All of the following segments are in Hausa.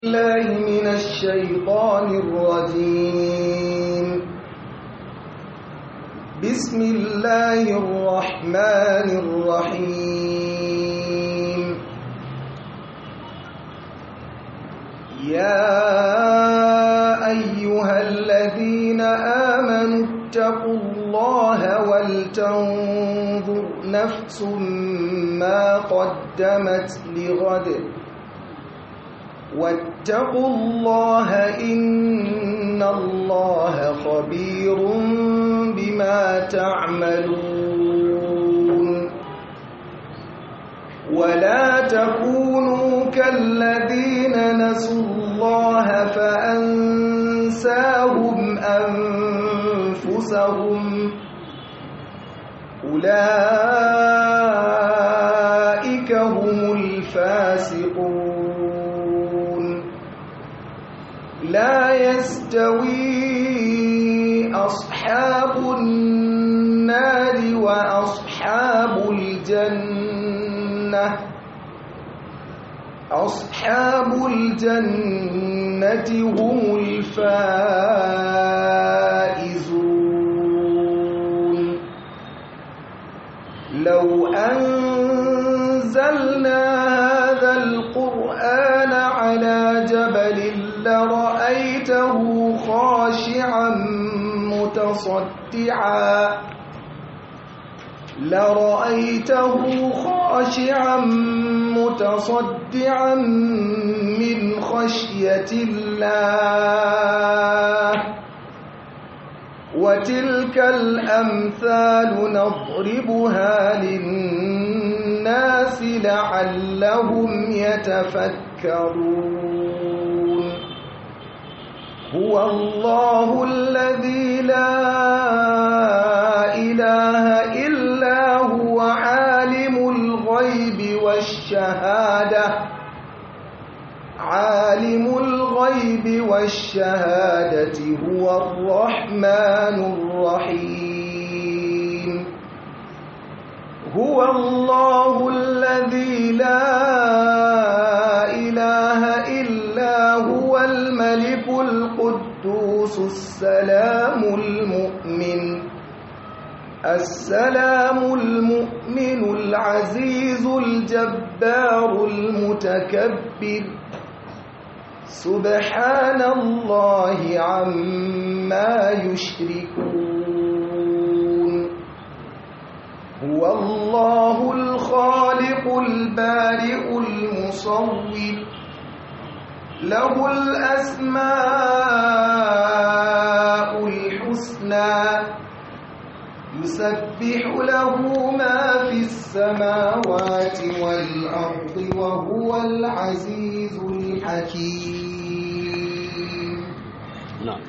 الله من الشيطان الرجيم بسم الله الرحمن الرحيم يا أيها الذين آمنوا اتقوا الله ولتنظر نفس ما قدمت لغد واتقوا الله إن الله خبير بما تعملون ولا تكونوا كالذين نسوا الله فأنساهم أنفسهم أولئك هم الفاسقون لا يستوي أصحاب النار وأصحاب الجنة أصحاب الجنة هم الفائزون لو أنزلنا هذا القرآن على جبل لرأيته خاشعا متصدعا لرأيته خاشعا متصدعا من خشية الله وتلك الأمثال نضربها للناس لعلهم يتفكرون هو الله الذي لا إله إلا هو عالم الغيب والشهادة عالم الغيب والشهادة هو الرحمن الرحيم هو الله الذي لا إله إلا هو الملك القدوس السلام المؤمن السلام المؤمن العزيز الجبار المتكبر سبحان الله عما يشركون هو الله الخالق البارئ المصور له الأسماء الحسنى يسبح له ما في السماوات والأرض وهو العزيز الحكيم نعم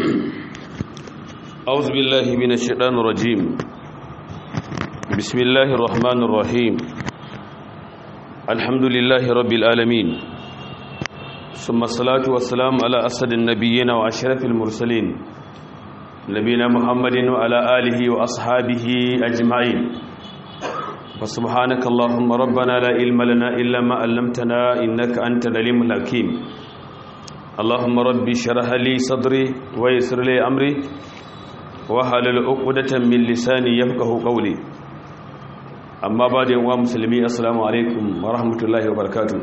أعوذ بالله من الشيطان الرجيم بسم الله الرحمن الرحيم الحمد لله رب العالمين ثم الصلاة والسلام على أسد النبيين وأشرف المرسلين نبينا محمد وعلى آله وأصحابه أجمعين وسبحانك اللهم ربنا لا علم لنا إلا ما علمتنا إنك أنت العليم الحكيم اللهم ربي شرح لي صدري ويسر لي أمري وحلل عقدة من لساني يفقه قولي أما بعد يا مسلمي السلام عليكم ورحمة الله وبركاته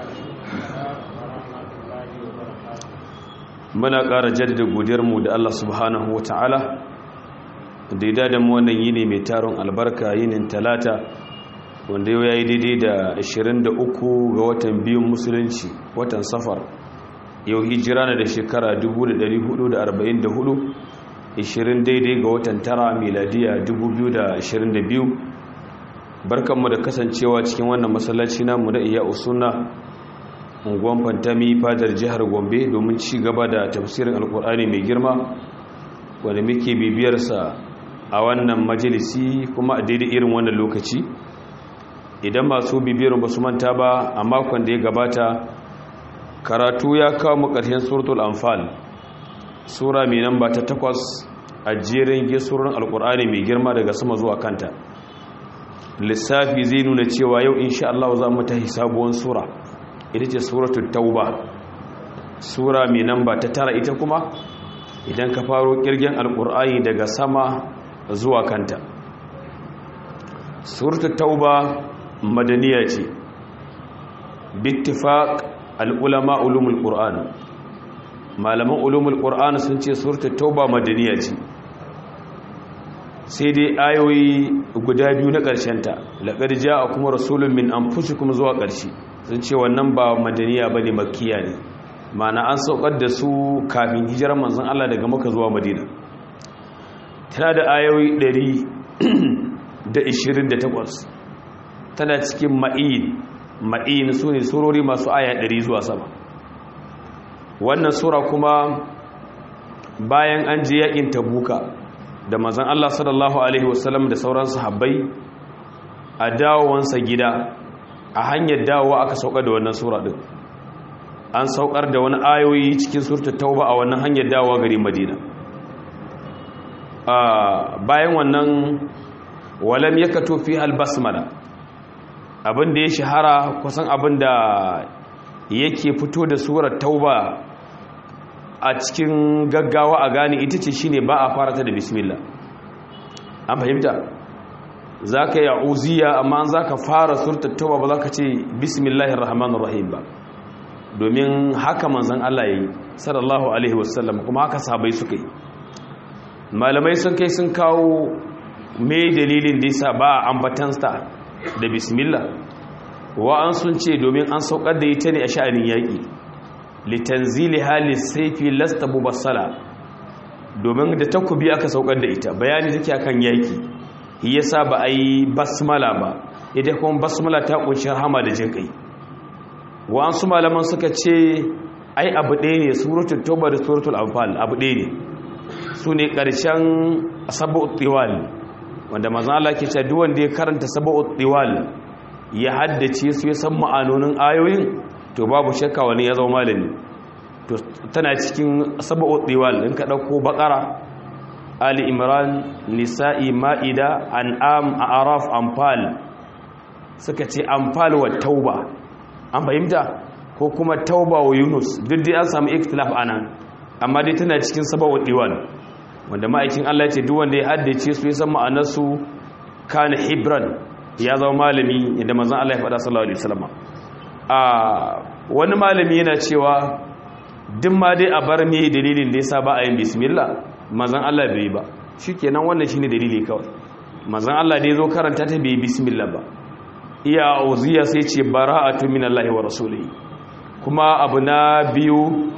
muna ƙara jaddada godiyarmu da Allah subhanahu wa ta'ala da ya da mu wannan yini mai taron albarka yinin talata wanda yau ya yi daidai da 23 ga watan biyun musulunci watan safar yau hijira na da shekara 1444 20 daidai ga watan tara miladiya 2022 barkanmu da kasancewa cikin wannan masallaci namu da iya usuna unguwan fantami fadar jihar gombe domin ci gaba da tafsirin alkur'ani mai girma wanda muke bibiyarsa a wannan majalisi kuma a daidai irin wannan lokaci idan masu bibiyar ba su manta ba a makon da ya gabata karatu ya kawo mu ƙarshen suratul anfal sura mai namba ta takwas a jerin gesurin alkur'ani mai girma daga sama zuwa kanta lissafi zai nuna cewa yau insha Allah za mu tahi sabuwar sura ita ce suratul tauba sura mai namba ta tara ita kuma idan ka faro kirgin alkur'ani daga sama zuwa kanta suratul tauba madaniya ce bittifaq al'ulama ulumul qur'an malaman ulumul qur'an sun ce suratul tauba madaniya ce sai dai ayoyi guda biyu na ƙarshenta laqad a kuma rasulun min anfusikum zuwa ƙarshe sun ce wannan ba madaniya bane makkiya ne mana an saukar da su kafin hijirar manzon Allah daga maka zuwa madina tana da ayoyi 128 tana cikin ma'in ma'in su ne surori masu aya 100 zuwa sama wannan sura kuma bayan an je yakin tabuka da manzon Allah sallallahu alaihi wasallam da sauran sahabbai a dawowansa gida a hanyar dawowa aka saukar da wannan sura din an saukar da wani ayoyi cikin surta tauba a wannan hanyar dawowa gari madina bayan wannan walam ya kato fi albasmala abinda ya shahara kusan abinda yake fito da surar tauba a cikin gaggawa a gane ita ce shine ba a fara ta da bismillah an fahimta za ka yi uziya amma za ka fara surta tauba ba za ka ce bismillahir rahmanir rahim ba domin haka manzan Allah ya yi sallallahu alaihi wasallam kuma haka sahabai suka yi malamai sun kai sun kawo me dalilin da yasa ba ambatansa da bismillah wa an sun ce domin an saukar da ita ne a sha'anin yaƙi litanzili halis saifi lasta mubassala domin da takubi aka saukar da ita bayani take akan yaƙi yasa ba a yi basmala ba ita kuma basmala ta kunshi rahama da jin kai wa'ansu malaman suka ce ai abu ɗaya ne suratul tauba da suratul anfal abu ɗaya ne su ne ƙarshen sabu'ut tiwal wanda manzon Allah ke cewa duk wanda ya karanta sabu'ut tiwal ya haddace su ya san ma'anonin ayoyin to babu shakka wani ya zama malami to tana cikin sabu'ut tiwal in ka dauko baqara ali imran nisa'i ma'ida an'am a'raf anfal suka ce anfal wa tauba an fahimta ko kuma tauba wa yunus duk dai an samu ikhtilaf anan amma dai tana cikin sabawa diwan wanda ma'aikin Allah ce duk wanda ya haddace su ya san ma'anar su kana hibran ya zama malami inda manzon Allah ya faɗa sallallahu alaihi wasallam a wani malami yana cewa duk ma dai a bar me dalilin da yasa ba a yin bismillah manzon Allah bai ba shikenan wannan shine dalili kawai manzon Allah da yazo karanta ta bai bismillah ba iya auziya sai ce bara'atu minallahi wa rasulihi kuma abu na biyu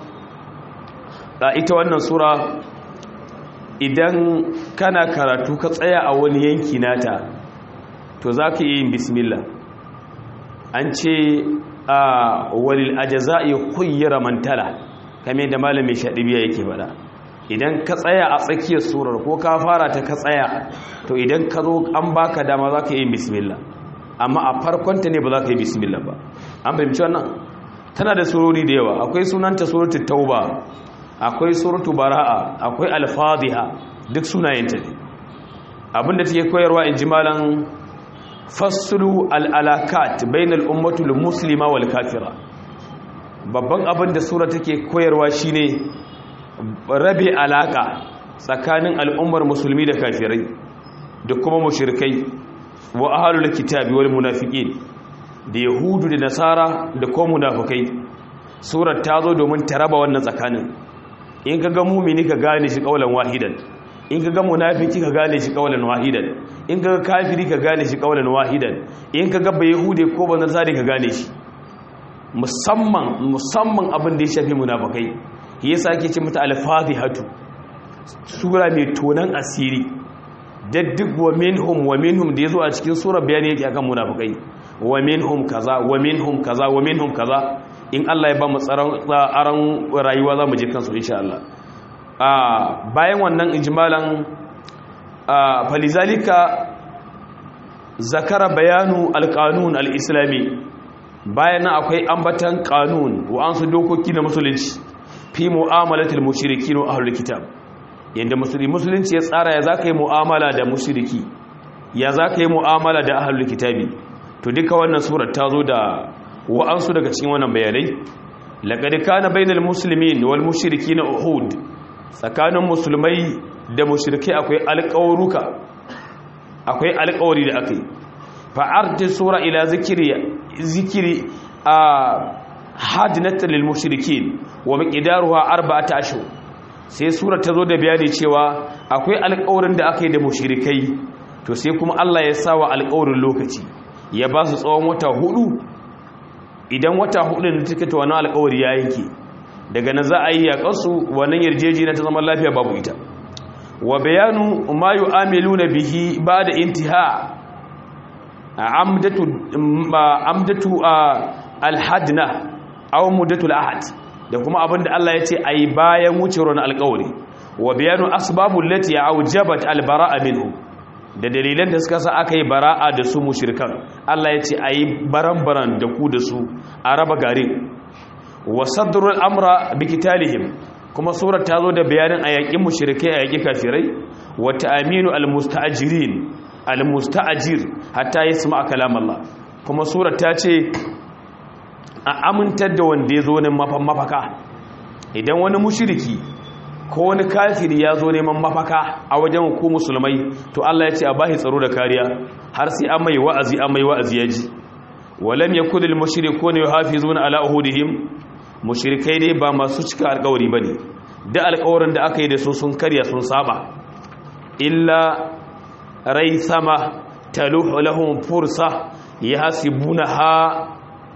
a ita wannan sura idan kana karatu ka tsaya a wani yanki nata to za ka yi bismillah an ce a walil ajaza'i kuyyara mantala kame da malamin shaɗibiya yake faɗa idan ka tsaya a tsakiyar surar ko ka fara ta ka tsaya to idan ka zo an baka dama za ka yi bismillah amma a farkonta ne ba za ka yi bismillah ba an fahimci wannan tana da surori da yawa akwai sunanta suratul tauba akwai suratul bara'a akwai al-fadhiha duk sunayenta ne abinda take koyarwa in ji malan faslu al-alakat bainal ummatul muslima wal kafira babban abin da sura take koyarwa shine rabe alaka tsakanin al'ummar musulmi da kafirai da kuma mushrikai wa ahlul kitabi wal munafiqin da yahudu da nasara da kuma munafikai surar ta zo domin ta raba wannan tsakanin in ka ga mumini ka gane shi kaulan wahidan in ka ga munafiki ka gane shi kaulan wahidan in ka ga kafiri ka gane shi kaulan wahidan in ka ga bayahude ko banzari ka gane shi musamman musamman abin da ya shafi munafikai yasa ake ce mata al-fadihatu sura mai tonan asiri da duk wa minhum wa minhum da yazo a cikin sura bayani yake akan munafikai wa minhum kaza wa minhum kaza wa minhum kaza in Allah ya ba mu tsaron aran rayuwa za mu je kansu insha Allah a bayan wannan ijmalan a falizalika zakara bayanu alqanun alislami bayan nan akwai ambatan qanun wa an su dokoki na musulunci fi mu'amalatil mushrikin wa ahlul kitab yanda musulmi musulunci ya tsara ya zaka yi mu'amala da mushriki ya zaka yi mu'amala da ahlul kitabi to duka wannan surar ta zo da wa'ansu daga cikin wannan bayanai laqad kana bainal muslimin wal mushrikin uhud tsakanin musulmai da mushrikai akwai alƙawruka akwai alƙawari da akai fa arti sura ila zikri zikri a hadinatan lil mushrikin wa miqdaruha arba'ata ashhur sai sura ta zo da bayani cewa akwai alƙawarin da aka yi da mushrikai to sai kuma Allah ya sawa alƙawarin lokaci ya ba su tsawon wata hudu idan wata hudu da take ta wannan alƙawari ya yanke daga nan za a yi yaƙarsu wannan yarjejeniya ta zama lafiya babu ita wa bayanu ma yu'amiluna bihi ba'da intiha amdatu amdatu alhadna aw muddatul ahad da kuma abinda Allah ya ce ayi bayan wucewar wani alƙawari wa bayanu asbabul lati aujabat albara'a minhu da dalilan da suka sa aka yi bara'a da su mushrikan Allah ya ce ayi baran-baran da ku da su a raba garin wa sadrul amra bi qitalihim kuma surar ta zo da bayanin a yaƙin mushrikai a yaƙi kafirai wa ta'aminu almusta'jirin almusta'jir hatta yasma kalam Allah kuma surar ta ce a amintar da wanda ya zo ne mafaka idan wani mushriki ko wani kafiri ya zo neman mafaka a wajen ku musulmai to Allah ya ce a bashi tsaro da kariya har sai an mai wa'azi an mai wa'azi ya ji walam yakul lil mushrikuuna yuhafizuna ala uhudihim mushrikai dai ba masu cika alƙawari bane da alƙawarin da aka yi da su sun karya sun saba illa rai sama taluhu lahum fursa yahsibunaha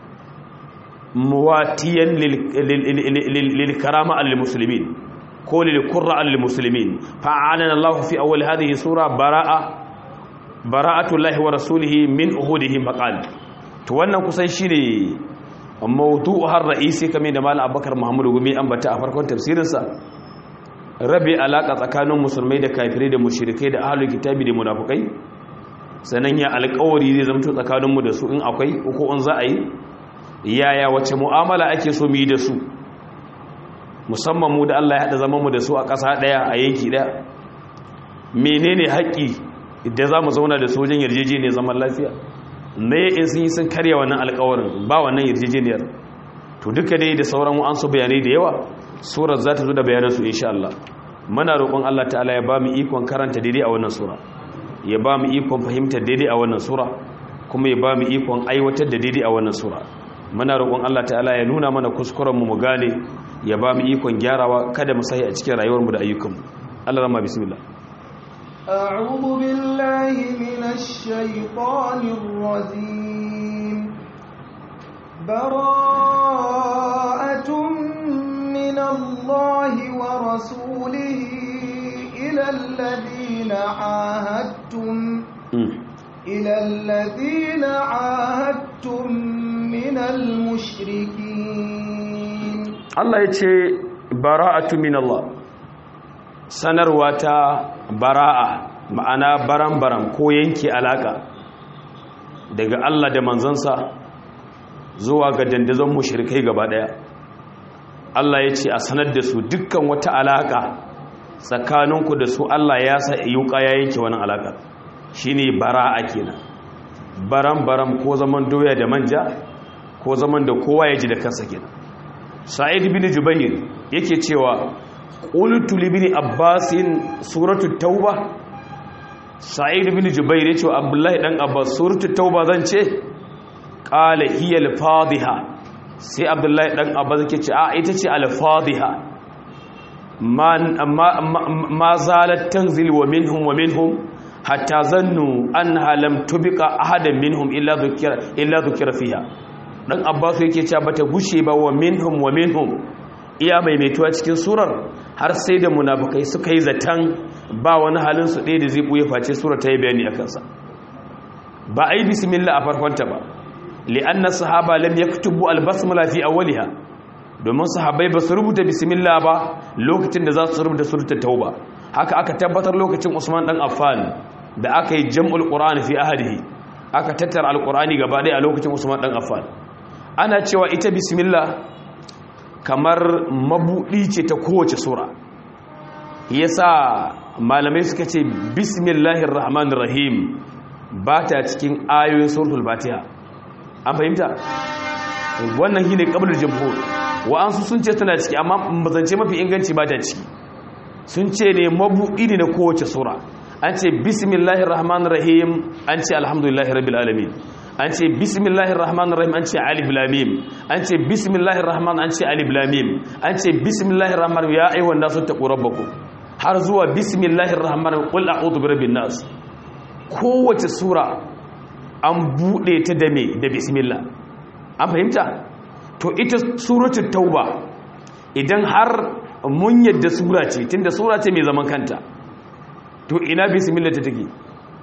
muwatiyan lil karama al muslimin ko lil qurra al muslimin fa'alana Allah fi awwal hadhihi sura bara'a bara'atu Allah wa rasulihi min uhudihim faqal to wannan kusan shine mawdu'u har ra'isi kamar da malam Abubakar Muhammad Gumi ambata a farkon tafsirinsa rabe alaka tsakanin musulmai da kafirai da mushrikai da ahlul kitabi da munafikai sanan ya alƙawari zai zama tsakanin mu da su in akwai ko in za a yi yaya wace mu'amala ake so mu yi da su musamman mu da Allah ya hada zaman mu da su a ƙasa daya a yanki daya menene haƙƙi da za mu zauna da su wajen yarjejeniyar zaman lafiya me in sun yi sun karya wannan alkawarin ba wannan yarjejeniyar to duka dai da sauran an su bayanai da yawa surar za ta zo da bayanansu insha Allah muna roƙon Allah ta'ala ya ba mu ikon karanta daidai a wannan sura ya ba mu ikon fahimtar daidai a wannan sura kuma ya ba mu ikon aiwatar da daidai a wannan sura muna roƙon Allah ta'ala ya nuna mana kuskuren mu mu gane ya ba mu ikon gyarawa kada mu sahi a cikin rayuwar mu da ayyukan mu Allah rahma bismillah أعوذ بالله من الشيطان الرجيم براءة من الله ورسوله إلى الذين عاهدتم إلى الذين عاهدتم من المشركين الله يتي براءة من الله sanarwa ta bara'a ma'ana baran-baran ko yanke alaka daga Allah da manzansa zuwa ga dandazon mushrikai gaba daya Allah ya ce a sanar da su dukkan wata alaka tsakaninku da su Allah ya sa yuka ya yanke wani alaka shine bara'a kenan baran-baran ko zaman doya da manja ko zaman da kowa ya ji da kansa kenan sa'id bin jubair yake cewa qultu li ibn abbas suratu tauba sa'id bin jubair yace wa abdullahi dan abbas suratu tauba zan ce qala hiya al-fadhiha sai abdullahi dan abbas yake ce a ita ce al-fadhiha man ma zalat tanzil wa minhum wa minhum hatta zannu annaha lam tubiqa ahadan minhum illa dhukira illa dhukira fiha dan abbas yake cewa bata gushe ba wa minhum wa minhum iya maimaituwa cikin surar har sai da munafukai suka yi zaton ba wani halin su ɗaya da zai ɓuye face surar ta yi bayani a kansa ba a yi bismillah a farkonta ba li'anna sahaba lam yaktubu albasmala fi awwaliha domin sahabbai ba su rubuta bismillah ba lokacin da za su rubuta suratul tauba haka aka tabbatar lokacin Usman dan Affan da aka yi jam'ul qur'ani fi ahadihi aka tattara alqur'ani gaba ɗaya a lokacin Usman dan Affan ana cewa ita bismillah kamar mabuɗi ce ta kowace sura yasa malamai suka ce bismillahir rahmanir rahim ba ta cikin ayoyin suratul fatiha an fahimta wannan shine qablul jumhur wa'ansu sun ce tana ciki amma bazance mafi inganci ba ta ciki sun ce ne mabuɗi ne na kowace sura an ce bismillahir rahmanir rahim an ce alhamdulillahi rabbil alamin an ce bismillahir rahmanir rahim an ce alif lam mim an ce bismillahir rahman an ce alif lam mim an ce bismillahir rahman ya ayyuhan nasu taqu rabbakum har zuwa bismillahir rahman qul a'udhu birabbin nas kowace sura an bude ta da me da bismillah an fahimta to ita suratul tauba idan har mun yadda sura ce tunda sura ce mai zaman kanta to ina bismillah ta take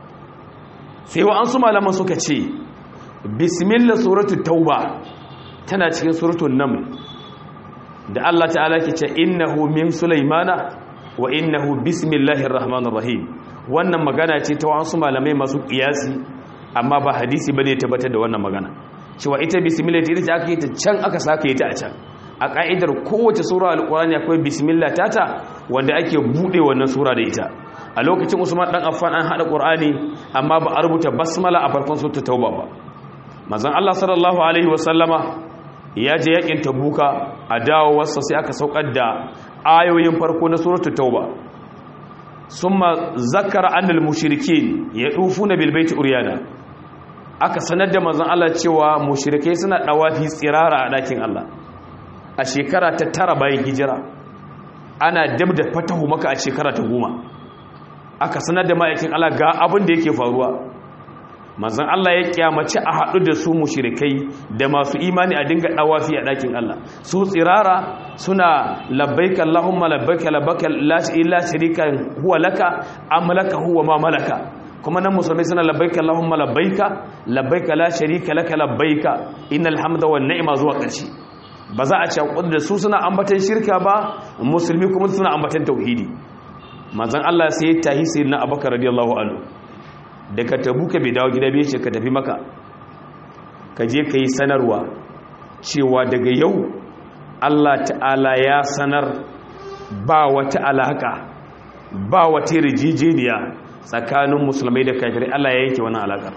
sai wa an su malaman suka ce bismillah suratul tauba tana cikin suratul naml da Allah ta'ala ke ce innahu min sulaimana wa innahu bismillahir rahmanir rahim wannan magana ce ta wasu malamai masu kiyasi amma ba hadisi bane tabbatar da wannan magana cewa ita bismillah ita ce aka yi ta can aka saka yi ta a can a ka'idar kowace sura alqur'ani akwai bismillah tata wanda ake bude wannan sura da ita a lokacin Usman dan Affan an hada qur'ani amma ba a rubuta basmala a farkon suratul tauba ba manzon Allah sallallahu alaihi wasallama ya je yakin tabuka a dawowarsa sai aka saukar da ayoyin farko na suratul tauba summa zakara annal mushrikin yadufuna bil baiti uryana aka sanar da manzon Allah cewa mushrikai suna dawafi tsirara a dakin Allah a shekara ta tara bayan hijira ana dab da fatahu maka a shekara ta goma aka sanar da ma'aikin Allah ga abin da yake faruwa manzon Allah ya kyamaci a haɗu da su mushrikai da masu imani a dinga dawafi a ɗakin Allah su tsirara suna labbaika Allahumma labbaika labbaika la illa sharika huwa laka am laka huwa ma malaka kuma nan musulmai suna labbaika Allahumma labbaika labbaika la sharika laka labbaika innal hamda wan ni'ma zuwa ƙarshe ba za a ce da su suna ambatan shirka ba musulmi kuma suna ambatan tauhidi manzon Allah sai ya tahi sayyidina Abubakar radiyallahu anhu daga tabuka bai dawo gida bai ce ka tafi maka ka je ka yi sanarwa cewa daga yau Allah ta'ala ya sanar ba wata alaka ba wata rijijeniya tsakanin musulmai da kafirai Allah ya yanke wani alakar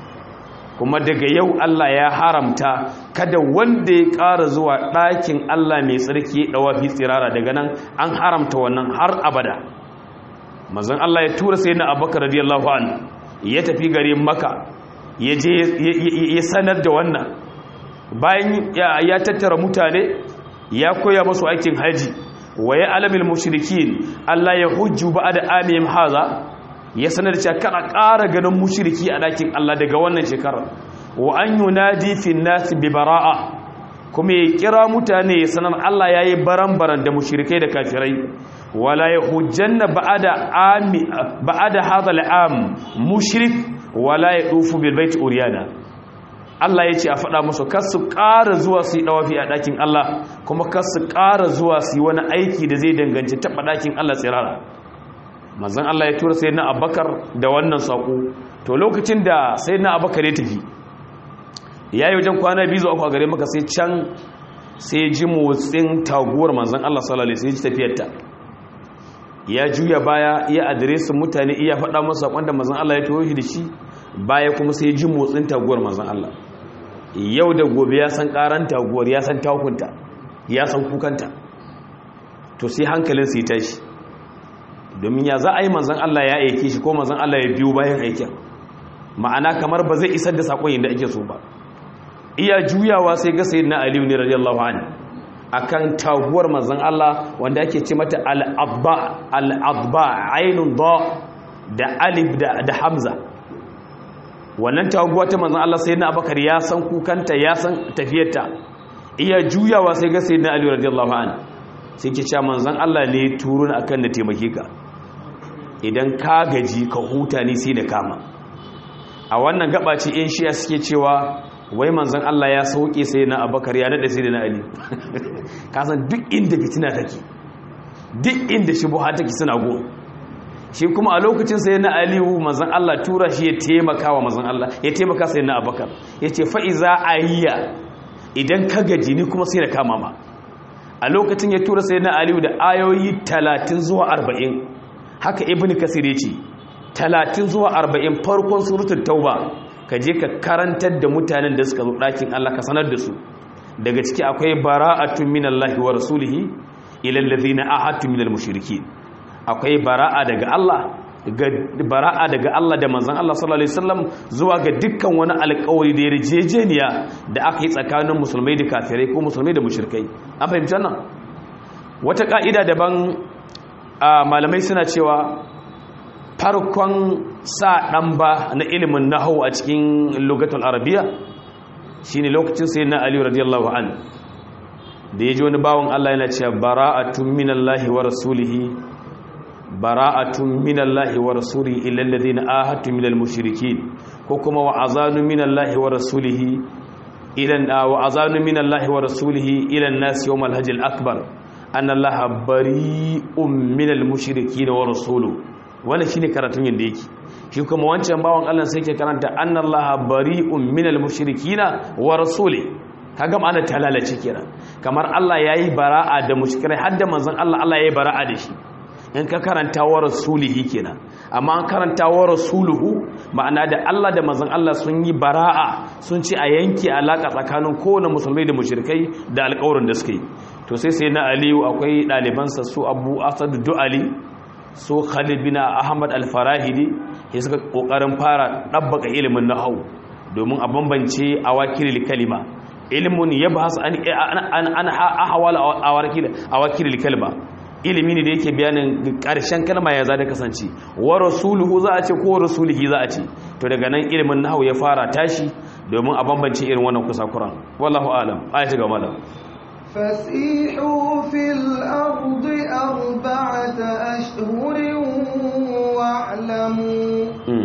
kuma daga yau Allah ya haramta kada wanda ya ƙara zuwa ɗakin Allah mai tsarki ɗawafi tsirara daga nan an haramta wannan har abada mazan Allah ya tura sai na abubakar radiyallahu anhu ya tafi garin maka ya je ya sanar da wannan bayan ya tattara mutane ya koya masu aikin haji wa ya alamil mushrikin Allah ya hujju ba da amihim haza ya sanar da kana ƙara ganin mushriki a ɗakin Allah daga wannan shekarar wa an yunadi fi nas bi bara'a kuma ya kira mutane ya sanar Allah yayi baran-baran da mushrikai da kafirai wala ya hujjanna ba'ada ami ba'ada hadha al'am mushrik wala ya dufu bil bait uriyana Allah yace a faɗa musu kar su ƙara zuwa su yi dawafi a ɗakin Allah kuma kar su ƙara zuwa su yi wani aiki da zai danganci taɓa ɗakin Allah tsirara manzon Allah ya tura sayyidina Abubakar da wannan sako to lokacin da sayyidina Abubakar ya tafi yayi wajen kwana biyu zuwa a gare maka sai can sai ji motsin taguwar manzon Allah sallallahu alaihi wasallam sai ji tafiyarta ya juya baya iya adiresin mutane iya faɗa masa wanda mazan Allah ya tuwo shi da shi baya kuma sai ji motsin taguwar mazan Allah yau da gobe ya san ƙaran taguwar ya san takunta ya san kukanta to sai hankalin sai tashi domin ya za a yi mazan Allah ya aike shi ko mazan Allah ya biyo bayan aikin ma'ana kamar ba zai isar da saƙon yadda ake so ba iya juyawa sai ga sayyidina aliyu ne radiyallahu anhu akan taguwar manzon Allah wanda ake ce mata al-abba al-abba ainun da da alif da, da hamza wannan taguwa ta manzon Allah sayyidina Abubakar ya san kukanta ya san tafiyarta iya juyawa sai ga sayyidina Ali radiyallahu anhu sai ke cewa manzon Allah ne turun akan da taimake ka idan ka gaji ka huta ni sai da kama a wannan gaba ce in shiya suke cewa wai manzan Allah ya sauke sai na abakar ya daɗa sai da na ali kasan duk inda fitina take duk inda shubuha take suna go shi kuma a lokacin sai na aliyu manzan Allah tura shi ya taimaka wa manzan Allah ya taimaka sai na abakar ya ce fa'iza ayya idan ka gaji ni kuma sai da kama ma a lokacin ya tura sai na aliyu da ayoyi talatin zuwa arba'in haka ibn kasir ya ce talatin zuwa arba'in farkon surutun tauba ka je ka karantar da mutanen da suka zo ɗakin Allah ka sanar da su daga ciki akwai bara'atun minallahi wa rasulihi ila allazina ahadtu minal mushrikin akwai bara'a daga Allah ga bara'a daga Allah da manzon Allah sallallahu alaihi wasallam zuwa ga dukkan wani alƙawari da yarjejeniya da aka yi tsakanin musulmai da kafirai ko musulmai da mushrikai an fahimci wannan wata ka'ida daban malamai suna cewa farkon sa ɗan ba na ilimin nahau a cikin lugatul arabiya shine lokacin sai na aliyu radiyallahu an da ya ji wani bawon Allah yana cewa bara'atun minallahi wa rasulihi bara'atun minallahi wa rasulihi illal ladina ahadtu minal mushrikin ko kuma wa azanu minallahi wa rasulihi ila wa azanu minallahi wa rasulihi ila an-nas yawm al-hajj al-akbar anna allaha bari'un minal mushrikin wa rasuluhu wannan shine karatun yanda yake shi kuma wancan bawon Allah sai ke karanta annallaha bari'un minal mushrikina wa rasuli kaga ma'ana talalace kenan kamar Allah yayi bara'a da mushrikai har da manzon Allah Allah yayi bara'a da shi in ka karanta wa rasulihi kenan amma an karanta wa rasuluhu ma'ana da Allah da manzon Allah sun yi bara'a sun ce a yanke alaka tsakanin kowane musulmai da mushrikai da alƙawarin da suka yi to sai sai na Aliyu akwai ɗalibansa su Abu Asad Du'ali so khalid bin ahmad al-farahidi ya suka kokarin fara dabbaka ilimin nahwu domin a bambance awakilil kalima ilmun yabhas an an an ahwal awakil awakilil kalima ilimi ne da yake bayanin karshen kalma ya za da kasance wa rasuluhu za a ce ko rasulihi za a ce to daga nan ilimin nahwu ya fara tashi domin a bambance irin wannan kusakuran wallahu alam ayati ga malam فسيحوا في الأرض أربعة أشهر واعلموا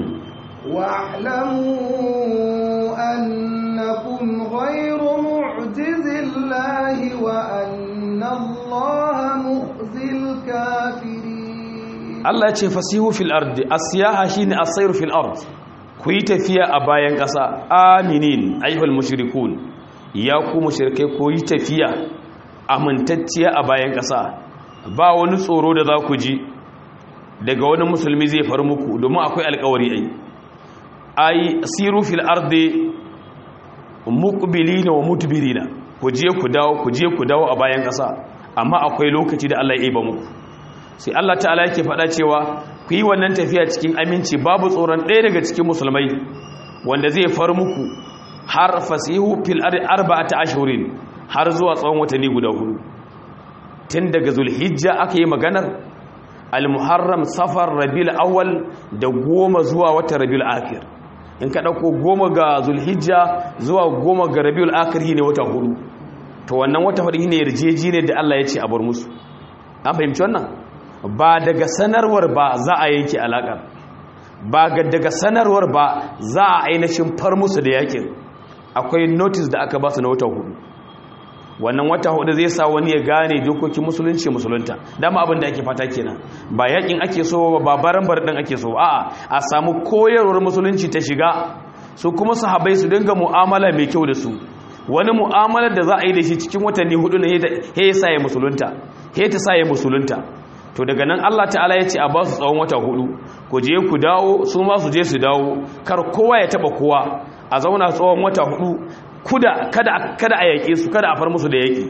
واعلموا أنكم غير معجز الله وأن الله مخزي الكافرين Allah ya ce fasihu fil ardi as-siyaha shine as-sayru fil ard ku yi tafiya a bayan ƙasa aminin ayyuhal mushrikun ya ku mushrikai ku yi tafiya amintacciya a bayan ƙasa ba wani tsoro da za ku ji daga wani musulmi zai faru muku domin akwai alkawari ai ai siru fil ardi muqbilina wa mudbirina ku je ku dawo ku je ku dawo a bayan ƙasa amma akwai lokaci da Allah ya yi ba muku sai Allah ta'ala yake faɗa cewa ku yi wannan tafiya cikin aminci babu tsoron ɗaya daga cikin musulmai wanda zai faru muku har fasihu fil ardi arba'ata ashhurin har zuwa tsawon watanni guda hudu tun daga zulhijja aka yi maganar al-muharram safar rabiul awwal da goma zuwa wata rabiul akhir in ka dauko goma ga zulhijja zuwa goma ga rabiul akhir ne wata hudu to wannan wata hudu ne yarjeji ne da Allah ya ce a bar musu an fahimci wannan ba daga sanarwar ba za a yanke alakar ba daga sanarwar ba za a ainihin far musu da yakin akwai notice da aka ba su na wata hudu wannan wata hudu zai sa wani ya gane dokokin musulunci musulunta dama abin da ake fata kenan ba yakin ake so ba baran din ake so a'a a samu koyarwar musulunci ta shiga su kuma sahabbai su dinga mu'amala mai kyau da su wani mu'amalar da za a yi da shi cikin watanni hudu ne he ya sa ya musulunta he ta sa ya musulunta to daga nan Allah ta'ala ya ce a ba su tsawon wata hudu ku je ku dawo su ma su je su dawo kar kowa ya taba kowa a zauna tsawon wata hudu kuda kada kada a yake su kada a far musu da yake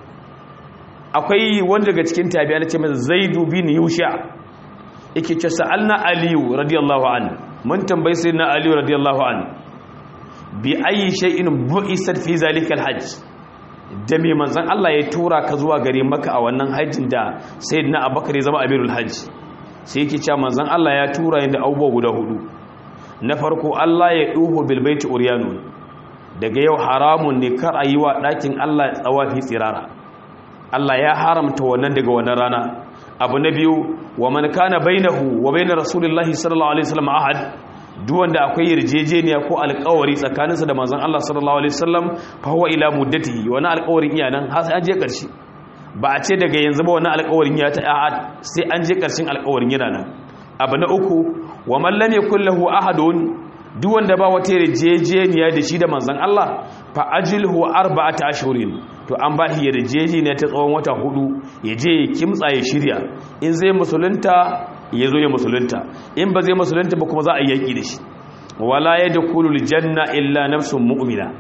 akwai wanda daga cikin tabi'a na ce masa zaidu bin yusha yake ce sa'alna aliyu radiyallahu an mun tambayi sayyidina aliyu radiyallahu an bi ayi shay'in bu'isat fi zalika alhajj da me manzon Allah ya tura ka zuwa gare maka a wannan hajjin da sayyidina abubakar ya zama amirul hajj sai yake cewa manzon Allah ya tura ni da abubuwa guda hudu na farko Allah ya duhu bil baiti uryanun daga yau haramun ne kar a yi wa ɗakin Allah tsawafi tsirara Allah ya haramta wannan daga wannan rana abu na biyu wa man kana bainahu wa bainar rasulullahi sallallahu alaihi wasallam ahad duk wanda akwai yarjejeniya ko alƙawari tsakaninsa da manzon Allah sallallahu alaihi wasallam fa huwa ila muddatihi wani alƙawarin iya nan har sai an je ƙarshe ba a ce daga yanzu ba wani alƙawarin ya ta ahad sai an je ƙarshen alƙawarin yana nan abu na uku wa man lam yakul lahu ahadun duk wanda ba wata yarjejeniya da shi da manzon Allah fa ajilhu arba'ata ashhurin to an ba shi yarjejeniya ta tsawon wata hudu ya je ya kimtsa ya shirya in zai musulunta ya zo ya musulunta in ba zai musulunta ba kuma za a yaki da shi wala yadkhulul janna illa nafsun mu'mina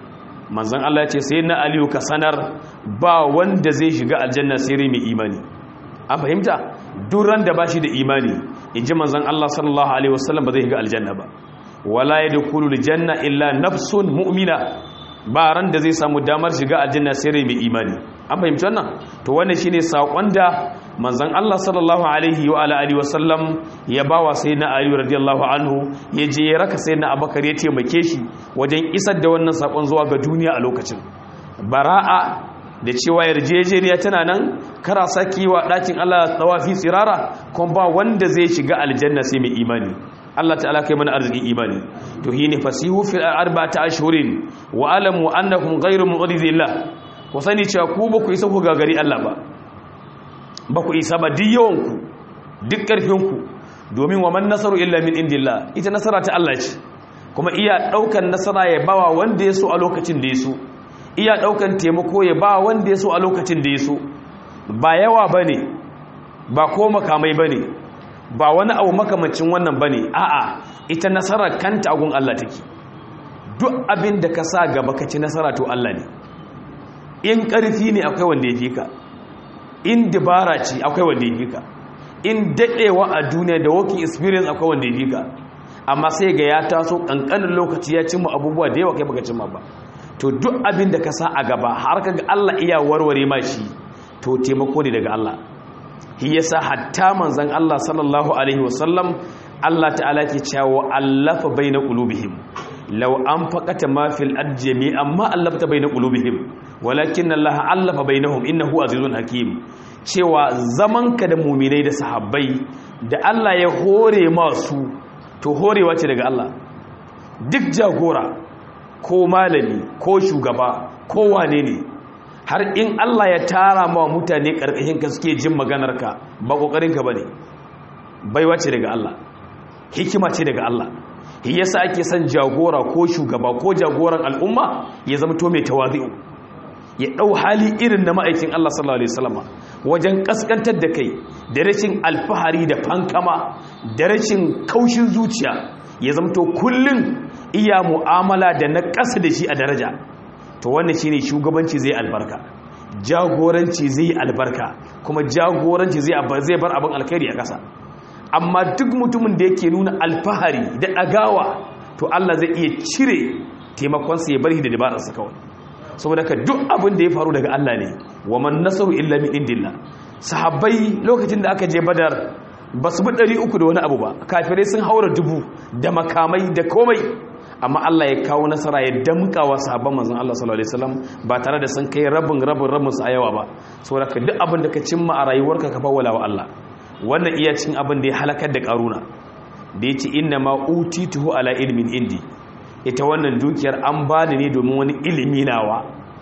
manzon Allah ce sai na aliyu ka sanar ba wanda zai shiga aljanna sai rai mai imani an fahimta duran da bashi da imani inji manzon Allah sallallahu alaihi wasallam ba zai shiga aljanna ba wala yadkhulu aljanna illa nafsun mu'mina ba ran da zai samu damar shiga aljanna sai rai mai imani an fahimci wannan to wannan shine sakon da manzon Allah sallallahu alaihi wa ala alihi wasallam ya bawa sayyidina Ali radiyallahu anhu ya je ya raka sayyidina Abubakar ya taimake shi wajen isar da wannan sakon zuwa ga duniya a lokacin bara'a da cewa yarjejeniya tana nan kara saki wa dakin Allah tawafi tsirara kuma ba wanda zai shiga aljanna sai mai imani Allah ta'ala kai mana arzikin imani to hine fasihu fil arba'ati ashhurin wa alamu annakum ghayru mu'ridillah ku sani cewa ku ba ku isa ku gagari Allah ba ba ku isa ba duk yawanku duk ƙarfinku domin wa man nasaru illa min indillah ita nasara ta Allah ce kuma iya ɗaukan nasara ya bawa wanda ya so a lokacin da ya so iya ɗaukan taimako ya ba wanda ya so a lokacin da ya so ba yawa ba ne ba ko makamai ba ne ba wani abu makamacin wannan ba ne a'a ita nasarar kanta agun Allah take duk abin da ka sa gaba ka ci nasara to Allah ne in ƙarfi ne akwai wanda ya fi ka in dabara ce akwai wanda ya fi ka in daɗewa a duniya da working experience akwai wanda ya fi ka amma sai ga ya taso ƙanƙanin lokaci ya cimma abubuwa da yawa kai baka cimma ba to duk abin da ka sa a gaba har ka ga Allah iya warware ma shi to taimako ne daga Allah shi yasa hatta manzon Allah sallallahu alaihi wasallam Allah ta'ala ke cewa allafa baina qulubihim law anfaqata ma fil ard jami'an ma allafta baina qulubihim walakin Allah allafa bainahum innahu azizun hakim cewa zamanka da mu'minai da sahabbai da Allah ya hore masu to horewa ce daga Allah duk jagora ko malami ko shugaba ko wane ne har in Allah ya tara ma mutane karkashin ka suke jin maganarka ba kokarin ka bane baiwa ce daga Allah hikima ce daga Allah shi yasa ake son jagora ko shugaba ko jagoran al'umma ya zama to mai tawazi'u ya dau hali irin na ma'aikin Allah sallallahu alaihi wasallam wajen kaskantar da kai da rashin alfahari da fankama da rashin kaushin zuciya ya zama to kullun iya mu'amala da na ƙasa da shi a daraja to wannan shine shugabanci zai albarka jagoranci zai albarka kuma jagoranci zai zai bar abin alkhairi a ƙasa amma duk mutumin da yake nuna alfahari da ɗagawa to Allah zai iya cire taimakonsa ya bari da dabararsa kawai saboda ka duk abin da ya faru daga Allah ne wa man nasaru illa min indillah sahabbai lokacin da aka je badar ba su bi ɗari uku da wani abu ba kafirai sun haura dubu da makamai da komai amma Allah ya kawo nasara ya damka wa sahabban manzon Allah sallallahu alaihi wasallam ba tare da sun kai rabin rabin rabin su a yawa ba saboda ka duk abin da ka cimma a rayuwarka ka fawwala wa Allah wannan iya cin abin da ya halakar da karuna da ya ce inna ma utituhu ala ilmin indi ita wannan dukiyar an bani ne domin wani ilimi nawa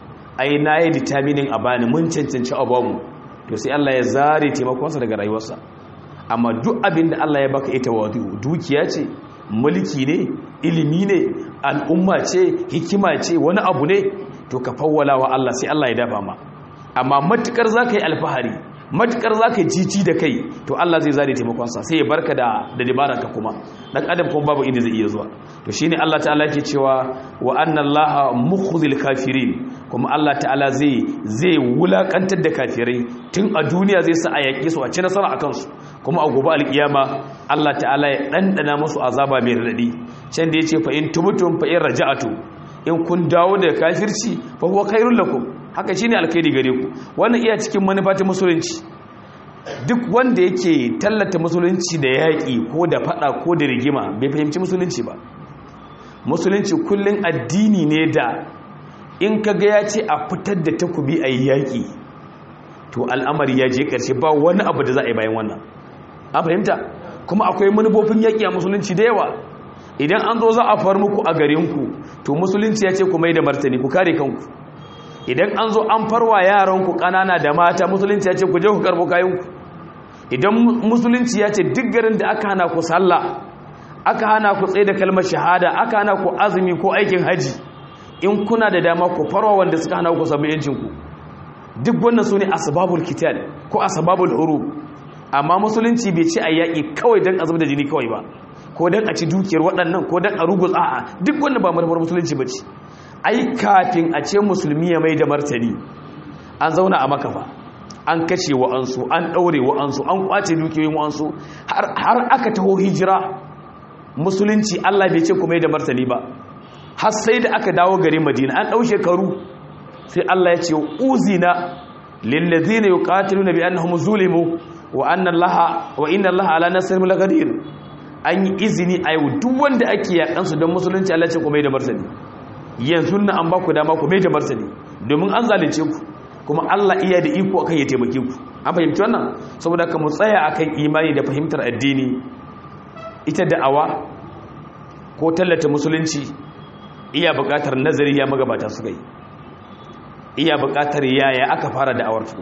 ai na yi determining a bani mun cancanci abamu to sai Allah ya zare taimakonsa daga rayuwarsa amma duk abin da Allah ya baka ita wadu dukiya ce mulki ne ilimi ne al'umma ce hikima ce wani abu ne to ka fawwala wa Allah sai Allah ya dafa ma amma matukar zaka yi alfahari matukar za ka jici da kai to Allah zai zare taimakonsa sai ya barka da da dabararka kuma dan adam kuma babu inda zai iya zuwa to shine Allah ta'ala yake cewa wa anna Allah mukhzil kafirin kuma Allah ta'ala zai zai wulakantar da kafirai tun a duniya zai sa a yake su a ci nasara akan su kuma a gobe alkiyama Allah ta'ala ya dandana musu azaba mai radadi can da yace fa in tubtum fa in raja'atu in kun dawo da kafirci fa huwa khairul lakum haka shine alkhairi gare ku wannan iya cikin manufa ta musulunci duk wanda yake tallata musulunci da yaƙi ko da fada ko da rigima bai fahimci musulunci ba musulunci kullun addini ne da in kaga ya ce a fitar da takubi a yaƙi to al'amari ya je ƙarshe ba wani abu da za a yi bayan wannan an fahimta kuma akwai manufofin yaƙi a musulunci da yawa idan an zo za a far muku a garinku to musulunci ya ce ku mai da martani ku kare kanku idan an zo an farwa yaranku ƙanana da mata musulunci ya ce ku je ku karbo kayanku idan musulunci ya ce duk garin da aka hana ku sallah aka hana ku tsaye da kalmar shahada aka hana ku azumi ko aikin haji in kuna da dama ku farwa wanda suka hana ku samu yancinku duk wannan su ne asbabul kital ko asbabul hurub amma musulunci bai ce a yaƙi kawai don azumi da jini kawai ba ko don a ci dukiyar waɗannan ko don a rugus a'a duk wannan ba manufar musulunci ba ce ai kafin a ce musulmi ya mai da martani an zauna a makafa an kashe wa'ansu an ɗaure wa'ansu an kwace dukiyoyin wa'ansu har aka taho hijira musulunci Allah bai ce ku mai da martani ba har sai da aka dawo gari madina an ɗau shekaru sai Allah ya ce uzina lillazina yuqatiluna bi annahum zulimu wa anna allaha wa inna allaha ala nasrihim laqadir an yi izini a yau duk wanda ake yakan su don musulunci Allah ce ku mai da martani yanzu na an ba ku dama ku mai da martani domin an zalunce ku kuma Allah iya da iko akan ya taimake ku an fahimci wannan saboda ka mu tsaya akan imani da fahimtar addini ita da'awa ko tallata musulunci iya buƙatar nazari ya magabata suka yi iya buƙatar yaya aka fara da'awar su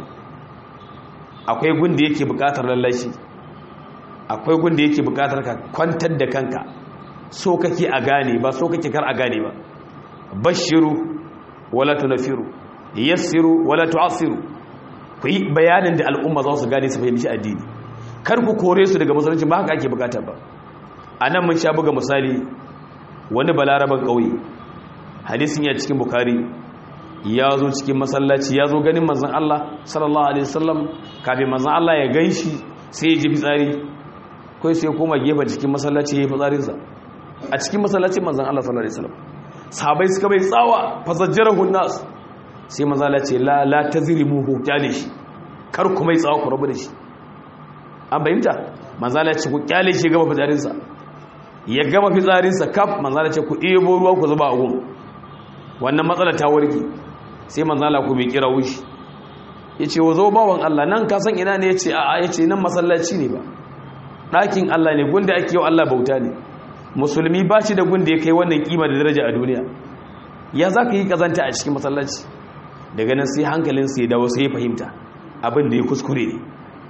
akwai gunda yake buƙatar lallashi akwai gunda yake buƙatar ka kwantar da kanka so kake a gane ba so kake kar a gane ba bashiru wala tunafiru yassiru wala tu'assiru ku yi bayanin da al'umma za su gane su fahimci addini kar ku kore su daga musulunci ba haka ake bukata ba a nan mun sha buga misali wani balaraban ƙauye hadisin ya cikin bukari ya zo cikin masallaci ya zo ganin manzan Allah sallallahu alaihi wasallam kafin manzan Allah ya gan shi sai ya ji fitsari kai sai koma gefen cikin masallaci ya yi fitsarinsa a cikin masallacin manzan Allah sallallahu alaihi wasallam sahabai suka bai tsawa fasajjarahu nas sai manzan Allah ce la la tazrimuhu kyale shi kar ku mai tsawa ku rabu da shi an bayyanta manzan Allah ce ku kyale shi gaba fitsarinsa ya gama fitsarinsa kaf manzan Allah ce ku ɗebo ruwa ku zuba a gun wannan matsala ta warke sai manzala ku bai kira wushi ya ce wazo bawan Allah nan kasan ina ne ya ce a ya ce nan masallaci ne ba ɗakin Allah ne gunda ake yau Allah bauta ne musulmi ba shi da gunda ya kai wannan kima da daraja a duniya ya za ka yi kazanta a cikin masallaci daga nan sai hankalinsa ya dawo sai ya fahimta abin da ya kuskure ne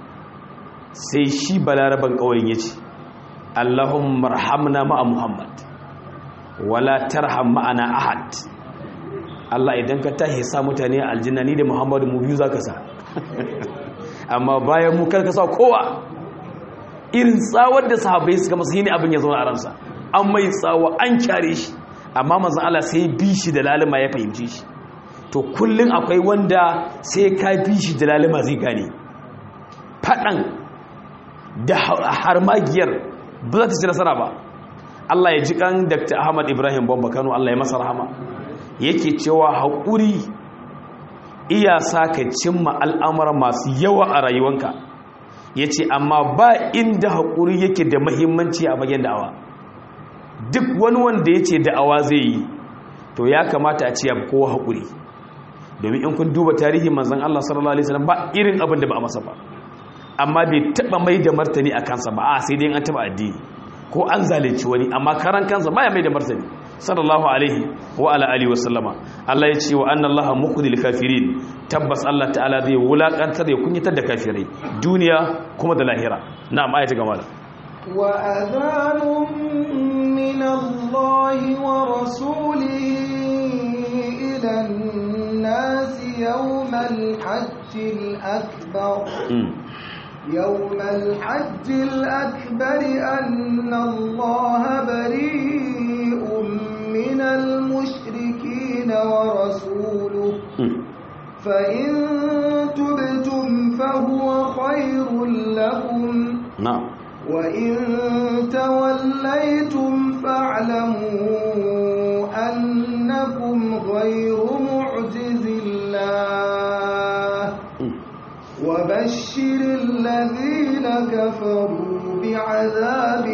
sai shi balaraban ƙauyen ya ce Allahumma marhamna ma'a Muhammad wala tarham ma'ana ahad Allah idan ka tahi sa mutane a aljanna ni da Muhammadu mu biyu zaka sa amma bayan mu karka sa kowa irin tsawar da sahabbai suka masa ne abin ya zo a ransa an mai tsawa an kyare shi amma manzon Allah sai bi shi da lalima ya fahimci shi to kullun akwai wanda sai ka bi shi da lalima zai gane fadan da harmagiyar ba za ta ci nasara ba Allah ya ji kan Dr. Ahmad Ibrahim Bamba Kano Allah ya masa rahama yake cewa haƙuri iya sa ka cimma al'amura masu yawa a rayuwanka ya ce amma ba inda haƙuri yake da mahimmanci a bagen da'awa duk wani wanda ya ce da'awa zai yi to ya kamata a ce ya kowa haƙuri domin in kun duba tarihin manzan Allah sallallahu Alaihi wasallam ba irin abin da ba a masa ba amma bai taɓa mai da martani a kansa ba a sai dai an taɓa addini ko an zalunci wani amma karan kansa baya mai da martani sallallahu alaihi wa ala alihi wa sallama Allah ya ce wa anna Allah muqdil kafirin tabbas Allah ta'ala zai wulakantar ya kunyatar da kafirai duniya kuma da lahira na'am ayata gama wa adhanun min Allah wa rasulihi ila an-nas yawm al-hajj al-akbar يوم الحج الأكبر أن الله بريء من المشركين ورسوله فإن تبتم فهو خير لكم نعم وإن توليتم فاعلموا أنكم غير معجز الله وبشر الذين كفروا بعذاب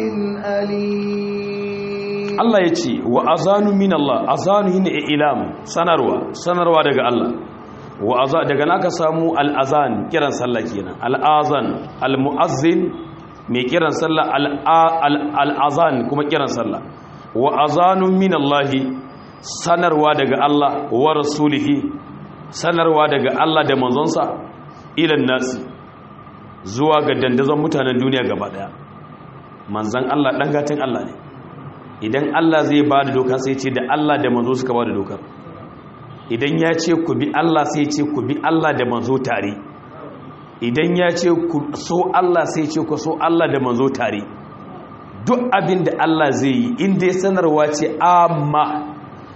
أليم Allah ya ce wa azanu min Allah azanu hin ilam sanarwa sanarwa daga Allah wa aza daga naka samu al-azan kiran sallah kenan al-azan al-muazzin mai kiran sallah al-azan kuma kiran sallah wa azanu min Allah sanarwa daga Allah wa rasulihi sanarwa daga Allah da manzonsa ilan nasi zuwa ga dandazon mutanen duniya gaba daya manzan Allah dan gatin Allah ne idan Allah zai ba da doka sai ce da Allah da manzo suka ba da dokar idan ya ce ku bi Allah sai ce ku bi Allah da manzo tare idan ya ce ku so Allah sai ce ku so Allah da manzo tare duk abin da Allah zai yi inda ya sanarwa ce amma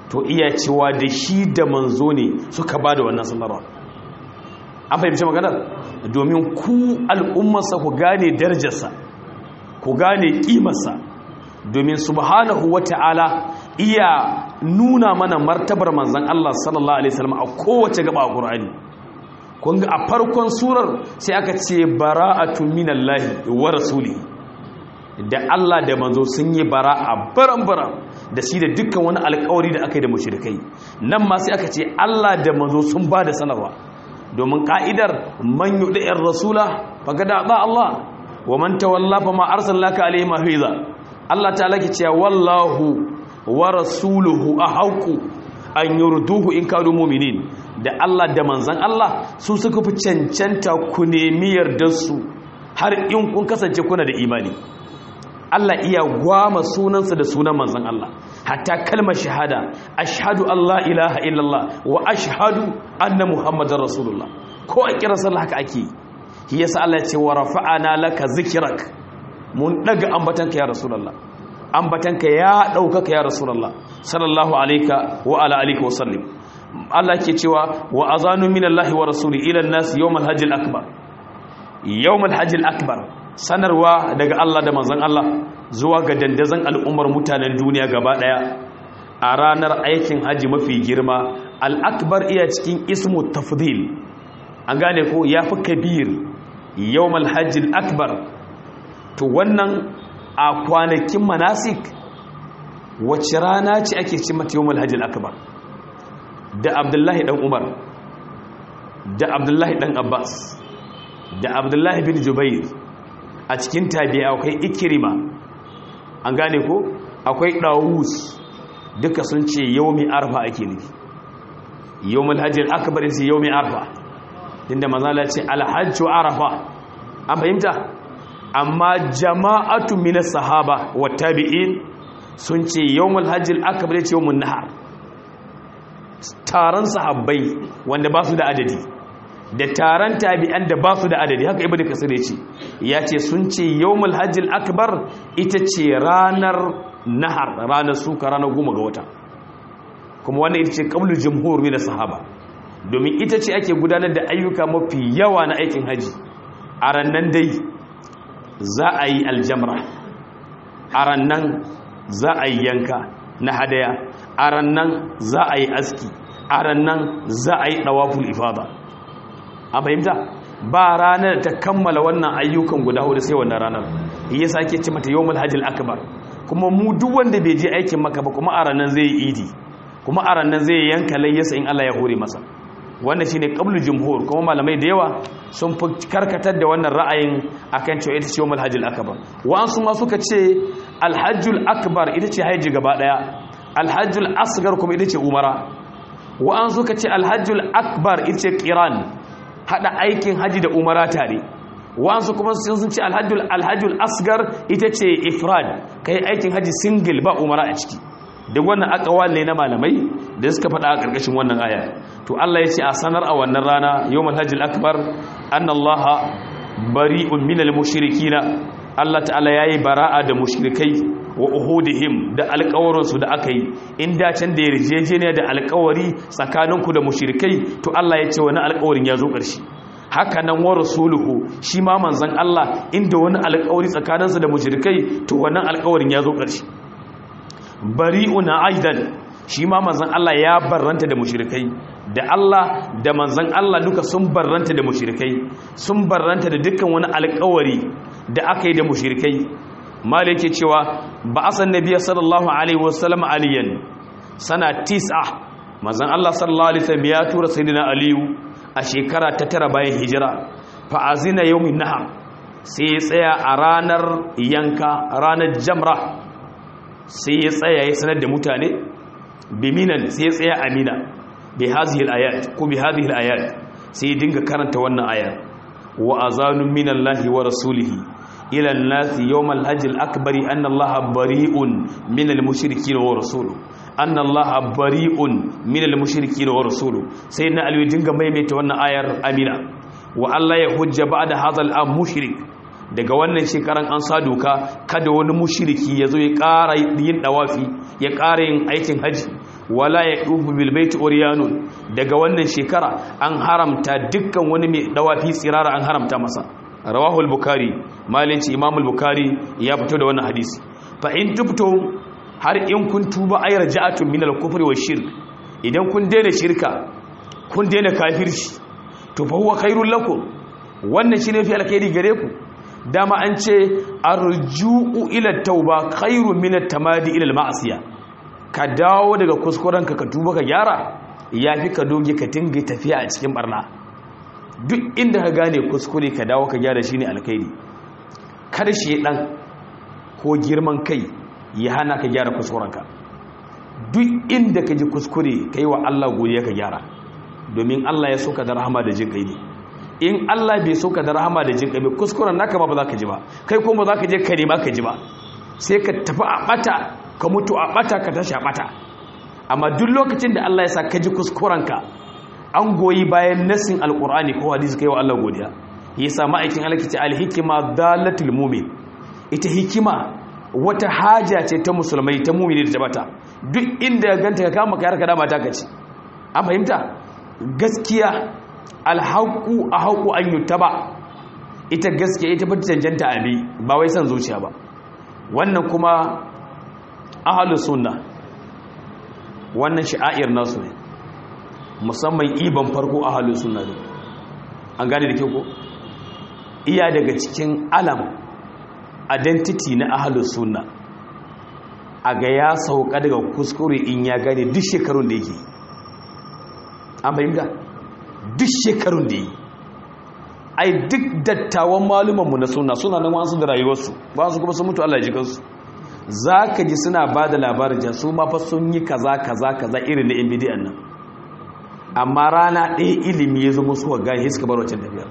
to iya cewa da shi da manzo ne suka ba da wannan sanarwa an fahimci maganar domin ku al'ummarsa ku gane darajarsa ku gane ƙimarsa domin subhanahu wata'ala iya nuna mana martabar manzan Allah sallallahu alaihi wasallam a kowace gaba a Qur'ani kun ga a farkon surar sai aka ce bara'atun minallahi wa rasulihi da Allah da manzo sun yi bara'a baran-baran da shi da dukkan wani alƙawari da aka yi da mushrikai nan ma sai aka ce Allah da manzo sun ba da sanarwa domin ka'idar man yudi'ir rasula faqad ba Allah wa man tawalla fa ma arsalnaka alayhi mahiza Allah ta'ala ke cewa wallahu wa rasuluhu ahaqu an yurduhu in kanu mu'minin da Allah da manzan Allah su suka fi cancanta ku nemi yardar su har in kun kasance kuna da imani Allah iya gwama sunansa da sunan manzan Allah hatta kalmar shahada ashhadu Allah ilaha illallah wa ashhadu anna muhammadar rasulullah ko a kira sallah haka ake yi yasa Allah ya ce wa rafa'ana laka zikrak mun daga ambatanka ya rasulullah ambatanka ya daukaka ya rasulullah sallallahu alayka wa ala alihi wa sallim Allah ke cewa wa azanu minallahi wa rasuli ila an-nas yawmal hajjil akbar yawmal hajjil akbar sanarwa daga Allah da manzon Allah zuwa ga dandazon al'ummar mutanen duniya gaba daya a ranar aikin haji mafi girma al-akbar iya cikin ismu tafdil an gane ko yafi kabir yawmal hajjil akbar to wannan a kwanakin manasik wacce rana ce ake ce mata yawmal hajjil akbar da abdullahi dan umar da abdullahi dan abbas da abdullahi bin jubair a cikin tabi'a akwai ikirima an gane ko akwai dawus duka sun ce yaumi arfa ake nufi yaumul hajjil akbar sai yaumi arfa inda manzala ce alhajju arafa an fahimta amma jama'atu min sahaba wa tabi'in sun ce yaumul hajjil akbar ce yaumun nahar taron sahabbai wanda ba su da adadi da taron tabi'an da ba su da adadi haka ibnu kasir ya ce ya ce sun ce yawmul hajjil akbar ita ce ranar nahar ranar suka ranar goma ga wata kuma wannan ita ce qablu jumhur min sahaba domin ita ce ake gudanar da ayyuka mafi yawa na aikin haji a rannan dai za a yi aljamra a rannan za a yi yanka na hadaya a rannan za a yi aski a rannan za a yi dawaful ifada a fahimta ba ranar ta kammala wannan ayyukan guda hudu sai wannan ranar ya sake ce mata yawmul hajjil akbar kuma mu duk wanda bai je aikin maka ba kuma a ranar zai yi idi kuma a ranar zai yanka layyasa in Allah ya hore masa wannan shine qablu jumhur kuma malamai da yawa sun fi karkatar da wannan ra'ayin akan cewa ita ce yawmul hajjil akbar wa'ansu ma suka ce alhajjul akbar ita ce haji gaba daya alhajjul asgar kuma ita ce umara wa'ansu suka ce alhajjul akbar ita ce qiran hada aikin haji da umara tare wa'ansu kuma sun ce alhajjul alhajjul asgar ita ce ifrad kai aikin haji single ba umara a ciki duk wannan akawal ne na malamai da suka faɗa a ƙarƙashin wannan aya to Allah ya ce a sanar a wannan rana yawmul hajjil akbar annallaha bari'un minal mushrikina Allah ta'ala yayi bara'a da mushrikai wa uhudihim da alƙawarinsu da aka yi in da can da yarjejeniya da alƙawari tsakaninku da mushrikai to Allah ya ce wani alƙawarin ya zo ƙarshe haka nan wa rasuluhu shi ma manzon Allah inda wani alƙawari tsakaninsa da mushrikai to wannan alƙawarin ya zo ƙarshe bari'una aidan shi ma manzon Allah ya barranta da mushrikai da Allah da manzon Allah duka sun barranta da mushrikai sun barranta da dukkan wani alƙawari da aka yi da mushrikai malik yake cewa ba asan nabiy sallallahu alaihi wasallam aliyan sana tis'a manzon Allah sallallahu alaihi wasallam ya tura sayyidina aliyu a shekara ta tara bayan hijira fa azina yawmin nahar sai ya tsaya a ranar yanka ranar jamra sai ya tsaya ya sanar da mutane biminan sai ya tsaya amina bi hadhihi al-ayat ko bi hadhihi al-ayat sai ya dinga karanta wannan aya wa azanun minallahi wa rasulihi ila an-nasi yawm al-hajj al-akbar anna allaha bari'un min al-mushrikeen wa rasuluhu anna allaha bari'un min al-mushrikeen wa rasuluhu sai na aliyu dinga maimaita wannan ayar amina wa Allah ya hujja ba'da hadha al-am mushrik daga wannan shekaran an sa doka kada wani mushiriki ya zo ya ƙara yin ɗawafi ya ƙara yin aikin haji wala ya dufu bil baiti uryanun daga wannan shekara an haramta dukkan wani mai dawafi tsirara an haramta masa rawahu al-bukhari malinci imam al-bukhari ya fito da wannan hadisi fa in tubtum har in kun tuba ay raja'atun min al-kufri wa shirk idan kun daina shirka kun daina kafirci to fa huwa khairul lakum wannan shine fi alkhairi gare ku dama an ce arju'u ila tauba khairun min at-tamadi ila al-ma'siyah ka dawo daga kuskurenka ka tuba ka gyara yafi ka doge ka tinga tafiya a cikin barna duk inda ka gane kuskure ka dawo ka gyara shine alkhairi kada shi dan ko girman kai ya hana ka gyara kuskurenka duk inda ka ji kuskure kai wa Allah godiya ka gyara domin Allah ya soka da rahama da jin kai ne in Allah bai soka da rahama da jin kai kuskuren naka ba ba za ka ji ba kai kuma za ka je ka nema ka ji ba sai ka tafi a bata ka mutu a bata ka tashi a bata amma duk lokacin da Allah ya sa ka ji kuskurenka an goyi bayan nasin alkur'ani ko hadisi kai wa Allah godiya yasa ma'aikin Allah ke ce alhikima dalatul mu'min ita hikima wata haja ce ta musulmai ta mu'mini da tabata duk inda ganta ka kama kayar ka dama ta kace an fahimta gaskiya alhaqu ahqu an yutaba ita gaskiya ita bata cancanta abi ba wai san zuciya ba wannan kuma ahlus sunna wannan shi'air nasu ne musamman iban farko a halin suna ne an gane da kyau ko iya daga cikin alam identity na ahalin suna a ga ya sauka daga kuskure in ya gane duk shekarun da yake an fahimta duk shekarun da yi ai duk dattawan malumanmu na suna suna nan wasu da rayuwarsu ba su kuma sun mutu Allah jikansu za ka ji suna ba da labarin jan su mafa sun yi kaza kaza kaza irin na yan bidiyan nan amma rana ɗaya ilimi ya zama suka gani suka bar wancan tafiyar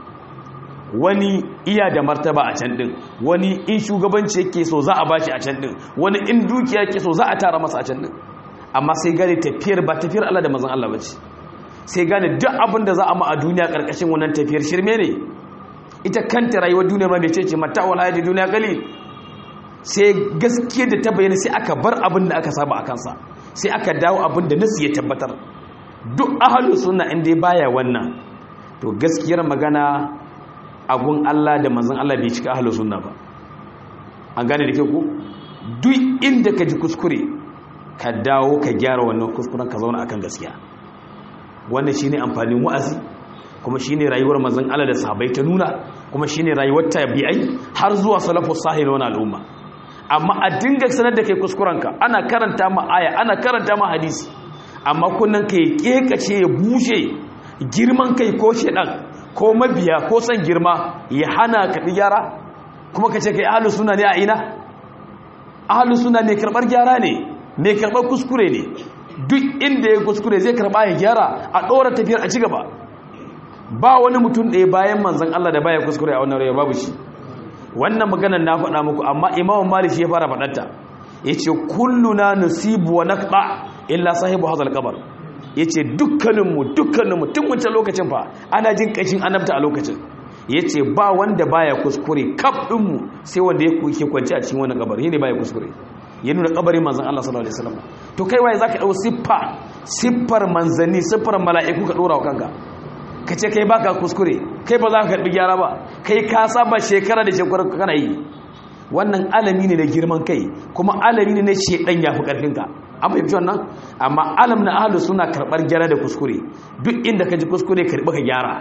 wani iya da martaba a can ɗin wani in shugabanci yake so za a bashi a can ɗin wani in dukiya yake so za a tara masa a can ɗin amma sai gane tafiyar ba tafiyar Allah da mazan Allah ba ce sai gane duk abin da za a ma a duniya ƙarƙashin wannan tafiyar shirme ne ita kanta rayuwar duniya ma mece ce mata wala da duniya gali sai gaskiya da ta bayyana sai aka bar abin da aka saba a kansa sai aka dawo abin da nasu ya tabbatar duk ahalu suna inda ya baya wannan to gaskiyar magana agun Allah da manzon Allah bai cika ahalu sunna ba an gane da ke ku duk inda ka ji kuskure ka dawo ka gyara wannan kuskuren ka zauna akan gaskiya wannan shine amfanin wa'azi kuma shine rayuwar manzon Allah da sahabbai ta nuna kuma shine rayuwar tabi'ai har zuwa salafus sahih na al'umma amma a dinga sanar da kai kuskurenka ana karanta ma aya ana karanta ma hadisi amma kunnan ka ya kekace ya bushe girman kai ko shedan ko mabiya ko san girma ya hana ka gyara kuma ka ce kai ahlus sunna ne a ina ahlus sunna ne karbar gyara ne mai karbar kuskure ne duk inda ya kuskure zai karba ya gyara a dora tafiyar a cigaba ba wani mutum ɗaya bayan manzon Allah da baya kuskure a wannan rayuwa babu shi wannan maganar na faɗa muku amma imamu malik ya fara faɗarta yace kulluna nusibu wa naqta illa sahibu hadal kabar yace dukkaninmu dukkaninmu tun wancan lokacin fa ana jin kashin annabta a lokacin yace ba wanda baya kuskure kaf dinmu sai wanda yake kwance a cikin wannan kabari ne baya kuskure ya nuna kabarin manzon Allah sallallahu alaihi wasallam to kai waye zaka dau siffa siffar manzanni siffar mala'iku ka dora wa kanka ka ce kai baka kuskure kai ba za ka karbi gyara ba kai ka saba shekara da shekara kana yi wannan alami ne na girman kai kuma alami ne na shedan yafi karfinka an fahimci wannan amma alam na ahlus suna karbar gyara da kuskure duk inda ka ji kuskure karbi ka gyara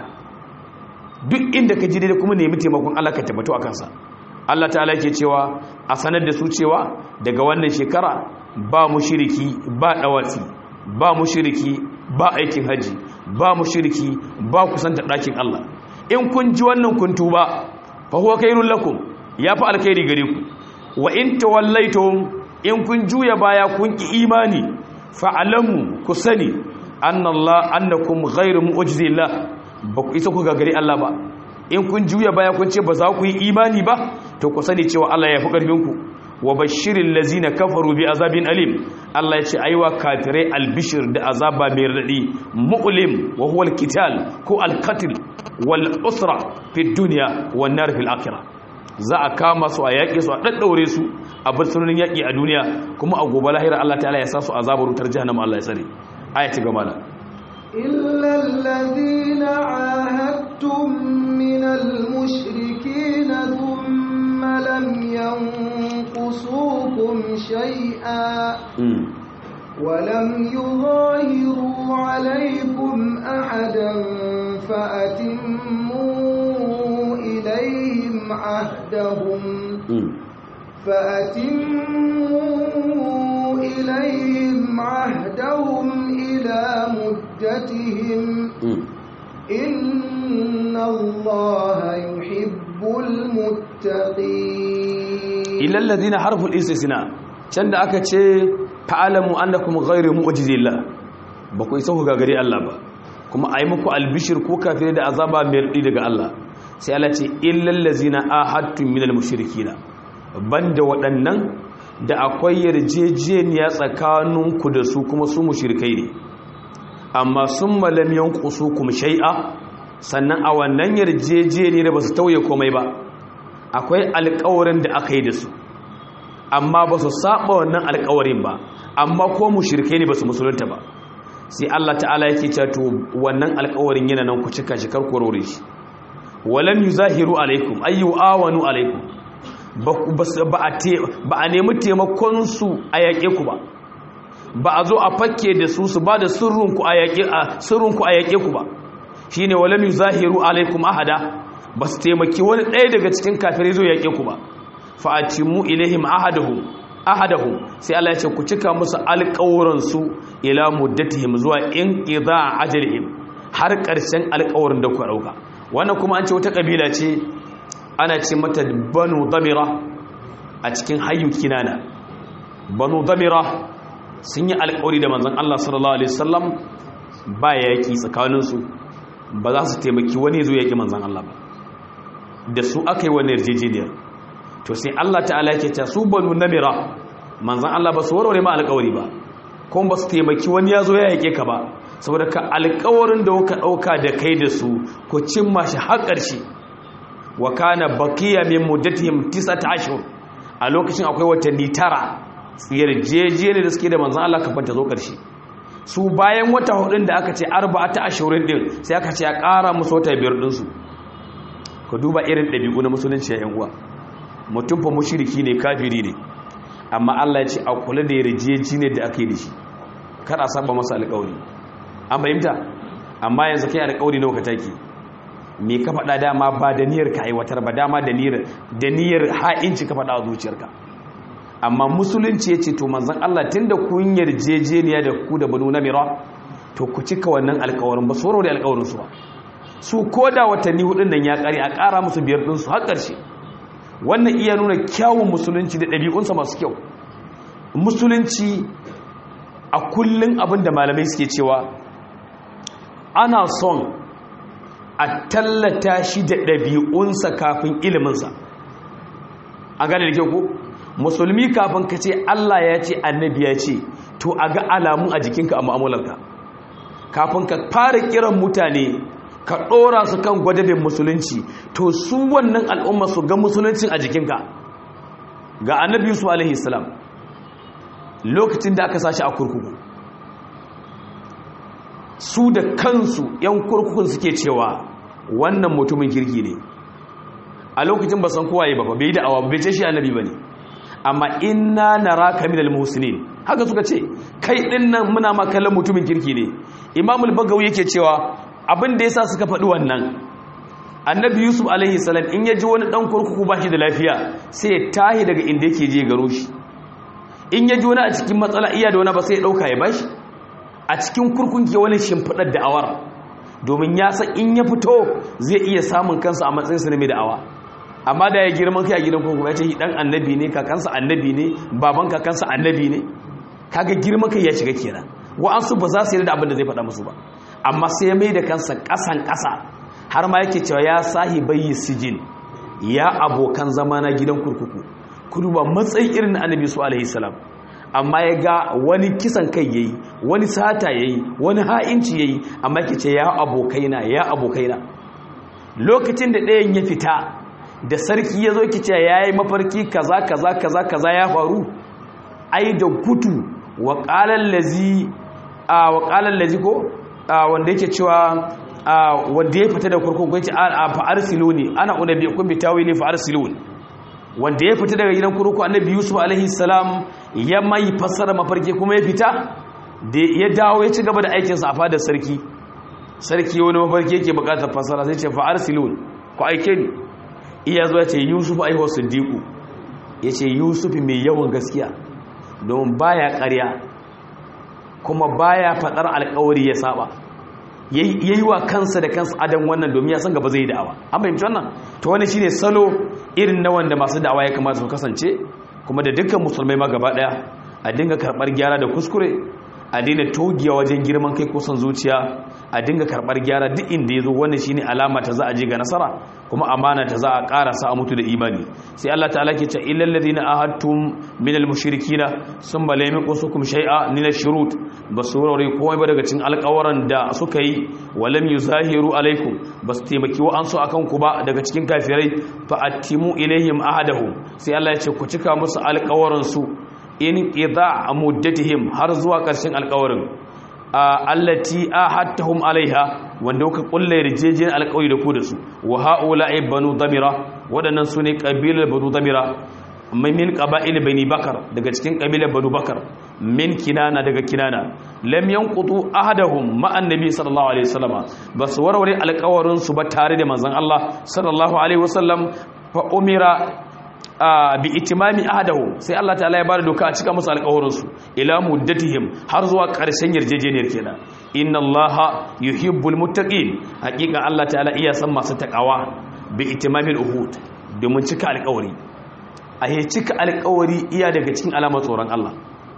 duk inda ka ji daidai kuma nemi taimakon Allah ka tabbato a kansa Allah ta'ala yake cewa a sanar da su cewa daga wannan shekara ba mushriki ba dawatsi ba mushriki ba aikin haji ba mushriki ba kusanta dakin Allah in kun ji wannan kun tuba fa huwa khairul lakum ya fi alkhairi gare ku wa in tawallaitum in kun juya baya kun ki imani fa'alamu ku sani annallah annakum ghairu mu'jizillah ba ku isa ku gagari Allah ba in kun juya baya kun ce ba za ku yi imani ba to ku sani cewa Allah ya fi karfin ku wa bashirin lazina kafaru bi azabin alim Allah ya ce aiwa kafirai albishir da azaba mai radadi mu'lim wa huwa alqital ko alqatl wal usra fi dunya wan nar fil akhirah za a kama su a yaƙe su a ɗaɗɗaure su a bursunonin yaƙi a duniya kuma a gobe lahira Allah ta'ala ya sa su azabar wutar jahannama Allah ya tsare aya ci gaba da إلا الذين عاهدتم من المشركين ثم لم ينقصوكم شيئا ولم يظاهروا عليكم أحدا فأتموا إليهم عهدهم فأتموا إليهم عهدهم إلى مدتهم إن الله يحب المتقين إلا الذين حرفوا الاستثناء can da aka ce fa'alamu annakum ghayru mu'jizillah ba ku isa ku gagari Allah ba kuma ayi muku albishir ko kafire da azaba mai rudi daga Allah sai Allah ce illal ladzina ahadtum minal mushrikina banda waɗannan da akwai yarjejeniya tsakaninku da su kuma su mushrikai ne amma sun malam yanqusukum shay'a sannan a wannan yarjejeniya ba su tauye komai ba akwai alƙawarin da aka yi da su amma ba su saba wannan alkawarin ba amma ko mushrikai ne ba su musulunta ba sai Allah ta'ala yake cewa to wannan alkawarin yana nan ku cika shi karku rore shi walam yuzahiru alaikum ayu awanu alaikum ba a nemi taimakon su a yaƙe ku ba ba a zo a fakke da su su ba da sirrinku a yaƙe ku ba shine walam yuzahiru alaikum ahada ba su taimaki wani ɗaya daga cikin kafirai zo yaƙe ku ba fa'atimu ilaihim ahadahum ahadahum sai Allah ya ce ku cika musu alƙawuran su ila muddatihim zuwa in idza ajalihim har ƙarshen alƙawarin da ku dauka wannan kuma an ce wata kabila ce ana ce mata banu damira a cikin hayyu kinana banu damira sun yi alƙawari da manzon Allah sallallahu alaihi wasallam ba yaki tsakanin su ba za su taimaki wani zo yaki manzon Allah ba da su aka yi wani yarjejeniyar to sai Allah ta'ala yake ta su banu namira manzon Allah ba su warware ma alƙawari ba kuma ba su taimaki wani ya zo ya yake ka ba saboda ka alƙawarin da kuka ɗauka da kai da su ku cimma shi har ƙarshe wa kana baqiya min muddatihim tis'ata ashhur a lokacin akwai watanni tara yarjejene da suke da manzon Allah kafin ta zo ƙarshe su bayan wata hudun da aka ce arba'ata ashhurin din sai aka ce a ƙara musu wata biyar din su ka duba irin ɗabi'u na musulunci ya yan uwa mutum fa mushriki ne kafiri ne amma Allah ya ce a kula da yarjeji ne da aka yi da shi kar a saba masa alƙawari an fahimta amma yanzu kai alƙawari nawa ka take me ka faɗa dama ba da niyyar ka aiwatar ba dama da niyyar da niyyar ha'inci ka faɗa a zuciyarka amma musulunci ya ce to manzon Allah tunda kun yarjejeniya da ku da banu namira to ku cika wannan alƙawarin ba soro da alƙawarin su ba su koda watanni hudun nan ya kare a ƙara musu biyar din su har ƙarshe wannan iya nuna kyawun musulunci da ɗabi'unsa masu kyau musulunci a kullum abin da malamai suke cewa ana son a tallata shi da ɗabi'unsa kafin iliminsa a gane da kyau ko musulmi kafin ka ce allah ya ce annabi ya ce to a ga alamun a jikinka a mu'amalarka kafin ka fara kiran mutane ka ɗora su kan gwadabin musulunci to su wannan al'umma su ga musuluncin a jikinka ga annabi yusuf alaihi salam lokacin da aka sashi a kurkuku su da kansu yan kurkukun suke cewa wannan mutumin kirki ne a lokacin ba san kowaye ba bai da awa bai ce shi annabi ba ne amma inna naraka minal muhsinin haka suka ce kai din nan muna ma kallon mutumin kirki ne imamul bagawi yake cewa abin da yasa suka faɗi wannan annabi yusuf alaihi salam in ya ji wani ɗan kurkuku ba shi da lafiya sai ya tahi daga inda yake je garo shi in ya ji wani a cikin matsala iya da wani ba sai ya ɗauka ya bashi a cikin kurkun ke wani shimfiɗar da'awar domin ya san in ya fito zai iya samun kansa a matsayinsa na mai da'awa amma da ya girman kai a gidan kurkuku ya ce dan annabi ne kakansa annabi ne baban kakansa annabi ne kaga girman kai ya shiga kenan wa'ansu ba za su yi da abin da zai faɗa musu ba amma sai ya mai da kansa ƙasan ƙasa har ma yake cewa ya sahi bayi sijin ya abokan zama na gidan kurkuku ku duba matsayin irin na annabi su alaihi salam amma ya ga wani kisan kai yayi wani sata yayi wani ha'inci yayi amma yake ce ya abokaina ya abokaina lokacin da ɗayan ya fita da sarki ya zo ki ce ya yi mafarki kaza kaza kaza kaza ya faru ai da gudu wa ƙalar lazi a wa ƙalar lazi ko wanda yake cewa wanda ya fita da kurkun kwanci a fa'ar silo ne ana unabi kun bi tawi ne fa'ar silo ne wanda ya fita daga gidan kurkuku annabi yusuf alaihi salam ya mai fassara mafarki kuma ya fita da ya dawo ya ci gaba da aikinsa a fadar sarki sarki wani mafarki yake bukatar fassara sai ce fa'ar silon ku aike ni iya zuwa ce yusuf aihuwar siddiqu ya ce yusuf mai yawan gaskiya domin baya karya kuma baya fadar alkawari ya saba yayi wa kansa da kansa adan wannan domin ya san gaba zai da'awa an fahimci wannan to wani shine salo irin na wanda masu da'awa ya kamata su kasance kuma da dukkan musulmai ma gaba daya a dinga karbar gyara da kuskure a daina togiya wajen girman kai ko son zuciya a dinga karbar gyara duk inda ya zo wannan shine alama ta za a je ga nasara kuma amana ta za a karasa a mutu da imani sai Allah ta'ala ke ce illal ladina ahadtum min al mushrikina summa lam yaqusukum shay'a min ash shurut basurori komai ba daga cikin alƙawaran da suka yi walam yuzahiru alaikum bas taimaki wa an so akan ku ba daga cikin kafirai fa atimu ilaihim ahadahum sai Allah ya ce ku cika musu alƙawaran su in idha muddatihim har zuwa ƙarshen alƙawarin allati ahadtahum alaiha wanda kuka kulle rijejin alƙawari da ku da su wa haula'i banu damira wadannan sune kabilar banu damira min qaba'il bani bakar daga cikin kabilar banu bakar min kinana daga kinana lam yanqutu ahadahum ma annabi sallallahu alaihi wasallama bas warware alƙawarin su ba tare da manzon Allah sallallahu alaihi wasallam fa umira bi itimami ahadahu sai Allah ta'ala ya bada doka a cika musu alƙawarin su ila muddatihim har zuwa ƙarshen yarjejeniyar kenan inna Allah yuhibbul muttaqin hakika Allah ta'ala iya san masu takawa bi itimamil uhud domin cika alƙawari a yi cika alƙawari iya daga cikin alamar tsoron Allah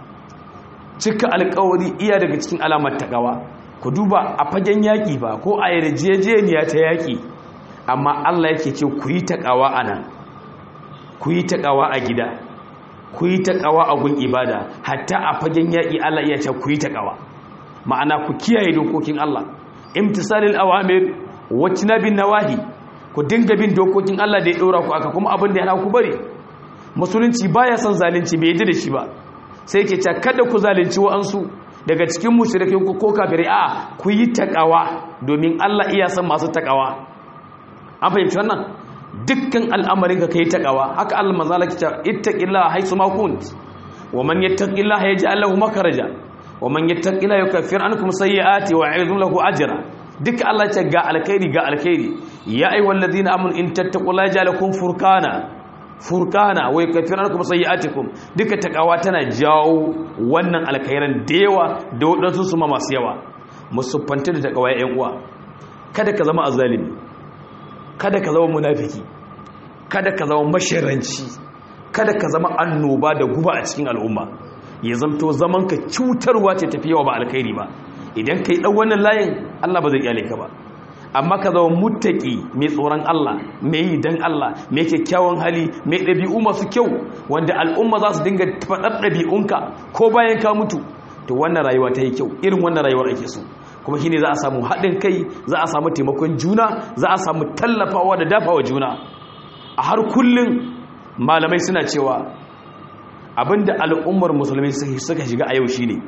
cika alƙawari iya daga cikin alamar takawa ku duba a fagen yaƙi ba ko a yarjejeniya ta yaƙi amma Allah yake ce ku yi takawa anan ku yi taƙawa a gida ku yi taƙawa a gun ibada hatta a fagen yaƙi Allah iya ce ku yi taƙawa ma'ana ku kiyaye dokokin Allah imtisalil awamir wacce bin nawahi ku dinga bin dokokin Allah da ya ɗora ku aka kuma abin da yana ku bari musulunci baya son zalunci bai yadda da shi ba sai ke ce kada ku zalunci wa'ansu daga cikin mushrikai ku ko kafirai a ku yi taƙawa domin Allah iya son masu taƙawa an fahimci wannan dukkan al'amarin ka kai takawa haka Allah manzala ki ta ittaqillaha haythu ma kunt wa man yattaqillaha yaj'al lahu makhraja wa man yattaqillaha yukaffir ankum sayyi'ati wa yu'idhu lahu ajra duka Allah ce ga alkhairi ga alkhairi ya ayyuhal ladina amanu in tattaqullaha yaj'al lakum furqana furqana wa yukaffir ankum sayyi'atikum duka takawa tana jawo wannan alkhairan da yawa da wadansu su ma masu yawa musuffanta da takawa ya uwa kada ka zama azalimi kada ka zama munafiki kada ka zama mashiranci kada ka zama annoba da guba a cikin al'umma ya zamto zaman ka cutarwa ce tafi yawa ba alkhairi ba idan ka yi ɗan wannan layin Allah ba zai kyale ka ba amma ka zama muttaki mai tsoron Allah mai yi dan Allah mai kyakkyawan hali mai ɗabi'u masu kyau wanda al'umma za su dinga faɗar ɗabi'unka ko bayan ka mutu to wannan rayuwa ta yi kyau irin wannan rayuwar ake so kuma shine za a samu haɗin kai za a samu taimakon juna za a samu tallafawa da dafawa juna a har kullum malamai suna cewa abinda al'ummar musulmi suka shiga a yau shine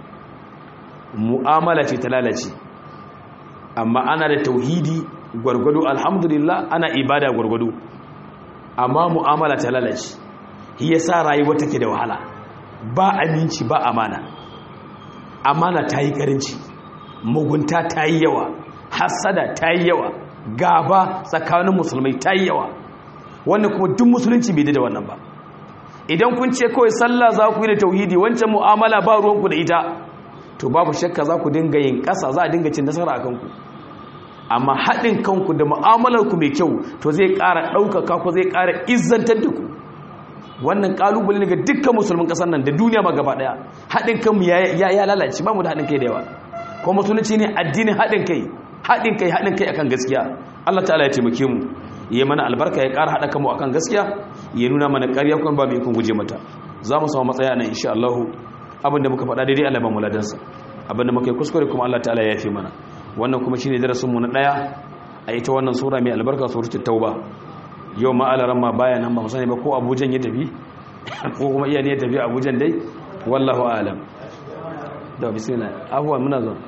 mu'amala ce ta lalace amma ana da tauhidi gwargwado alhamdulillah ana ibada gwargwado amma mu'amala ta lalace shi yasa rayuwa take da wahala ba aminci ba amana amana ta yi karinci mugunta ta yi yawa hasada ta yi yawa gaba tsakanin musulmai ta yi yawa wannan kuma duk musulunci bai da wannan ba idan kun ce kawai sallah za ku yi da tauhidi wancan mu'amala ba ruwanku da ita to babu shakka za ku dinga yin ƙasa za a dinga cin nasara a kanku amma haɗin kanku da mu'amalarku mai kyau to zai ƙara ɗaukaka ku zai ƙara izzantar da ku wannan ƙalubale ne ga dukkan musulmin ƙasar nan da duniya ma gaba ɗaya haɗin kanmu ya lalace ba mu da haɗin kai da yawa ko musulunci ne addinin haɗin kai haɗin kai haɗin kai akan gaskiya Allah ta'ala ya taimake mu ya mana albarka ya ƙara haɗa kanmu akan gaskiya ya nuna mana ƙarya kuma ba mu ikon guje mata za mu samu matsaya nan insha Allah abinda muka faɗa daidai Allah ba mu ladansa abinda muka yi kuskure kuma Allah ta'ala ya yafe mana wannan kuma shine darasin mu na daya a ita wannan sura mai albarka suratul tauba yau ma'alaran ma baya nan ba mu sani ba ko abujan ya tafi ko kuma iya ne ya tafi abujan dai wallahu alam da bismillah abuwa muna zo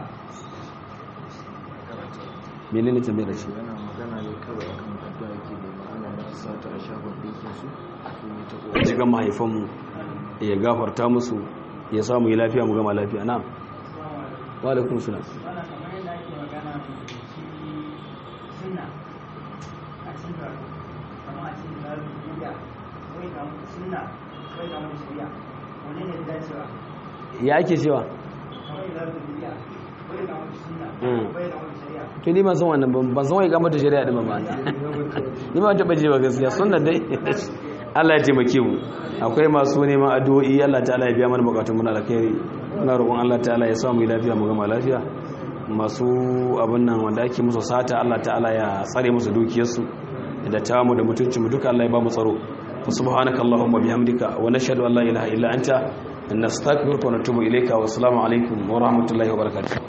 menene tambayar da shi yana magana ne kawai akan addu'a yake da ma'ana na sata a shagon ɗinkin su su ne ta ƙoƙari jigan mahaifanmu ya gafarta musu ya samu yi lafiya mu gama lafiya na wa alaikum salam wannan kamar yadda ake magana shi sunna a cikin karatu kamar a cikin karatu duniya wai ga mutu sunna wai ga mutu shari'a wani ne da dacewa ya ake cewa kamar yadda karatu duniya wai ga mutu sunna Mm. wai ga mutu shari'a to ni ban san wannan ban ban san wai ga mata shari'a din ba ma ni ba taba ji ba gaskiya sunna dai Allah ya taimake mu akwai masu neman addu'o'i Allah ta'ala ya biya mana bukatun mu na alkhairi muna roƙon Allah ta'ala ya sa mu yi lafiya mu gama lafiya masu abin nan wanda ake musu sata Allah ta'ala ya tsare musu dukiyarsu da tamu da mutuncin mu duka Allah ya ba mu tsaro subhanaka allahumma bihamdika wa nashhadu an la ilaha illa anta nastaghfiruka wa natubu ilayka wa assalamu alaikum wa rahmatullahi wa barakatuh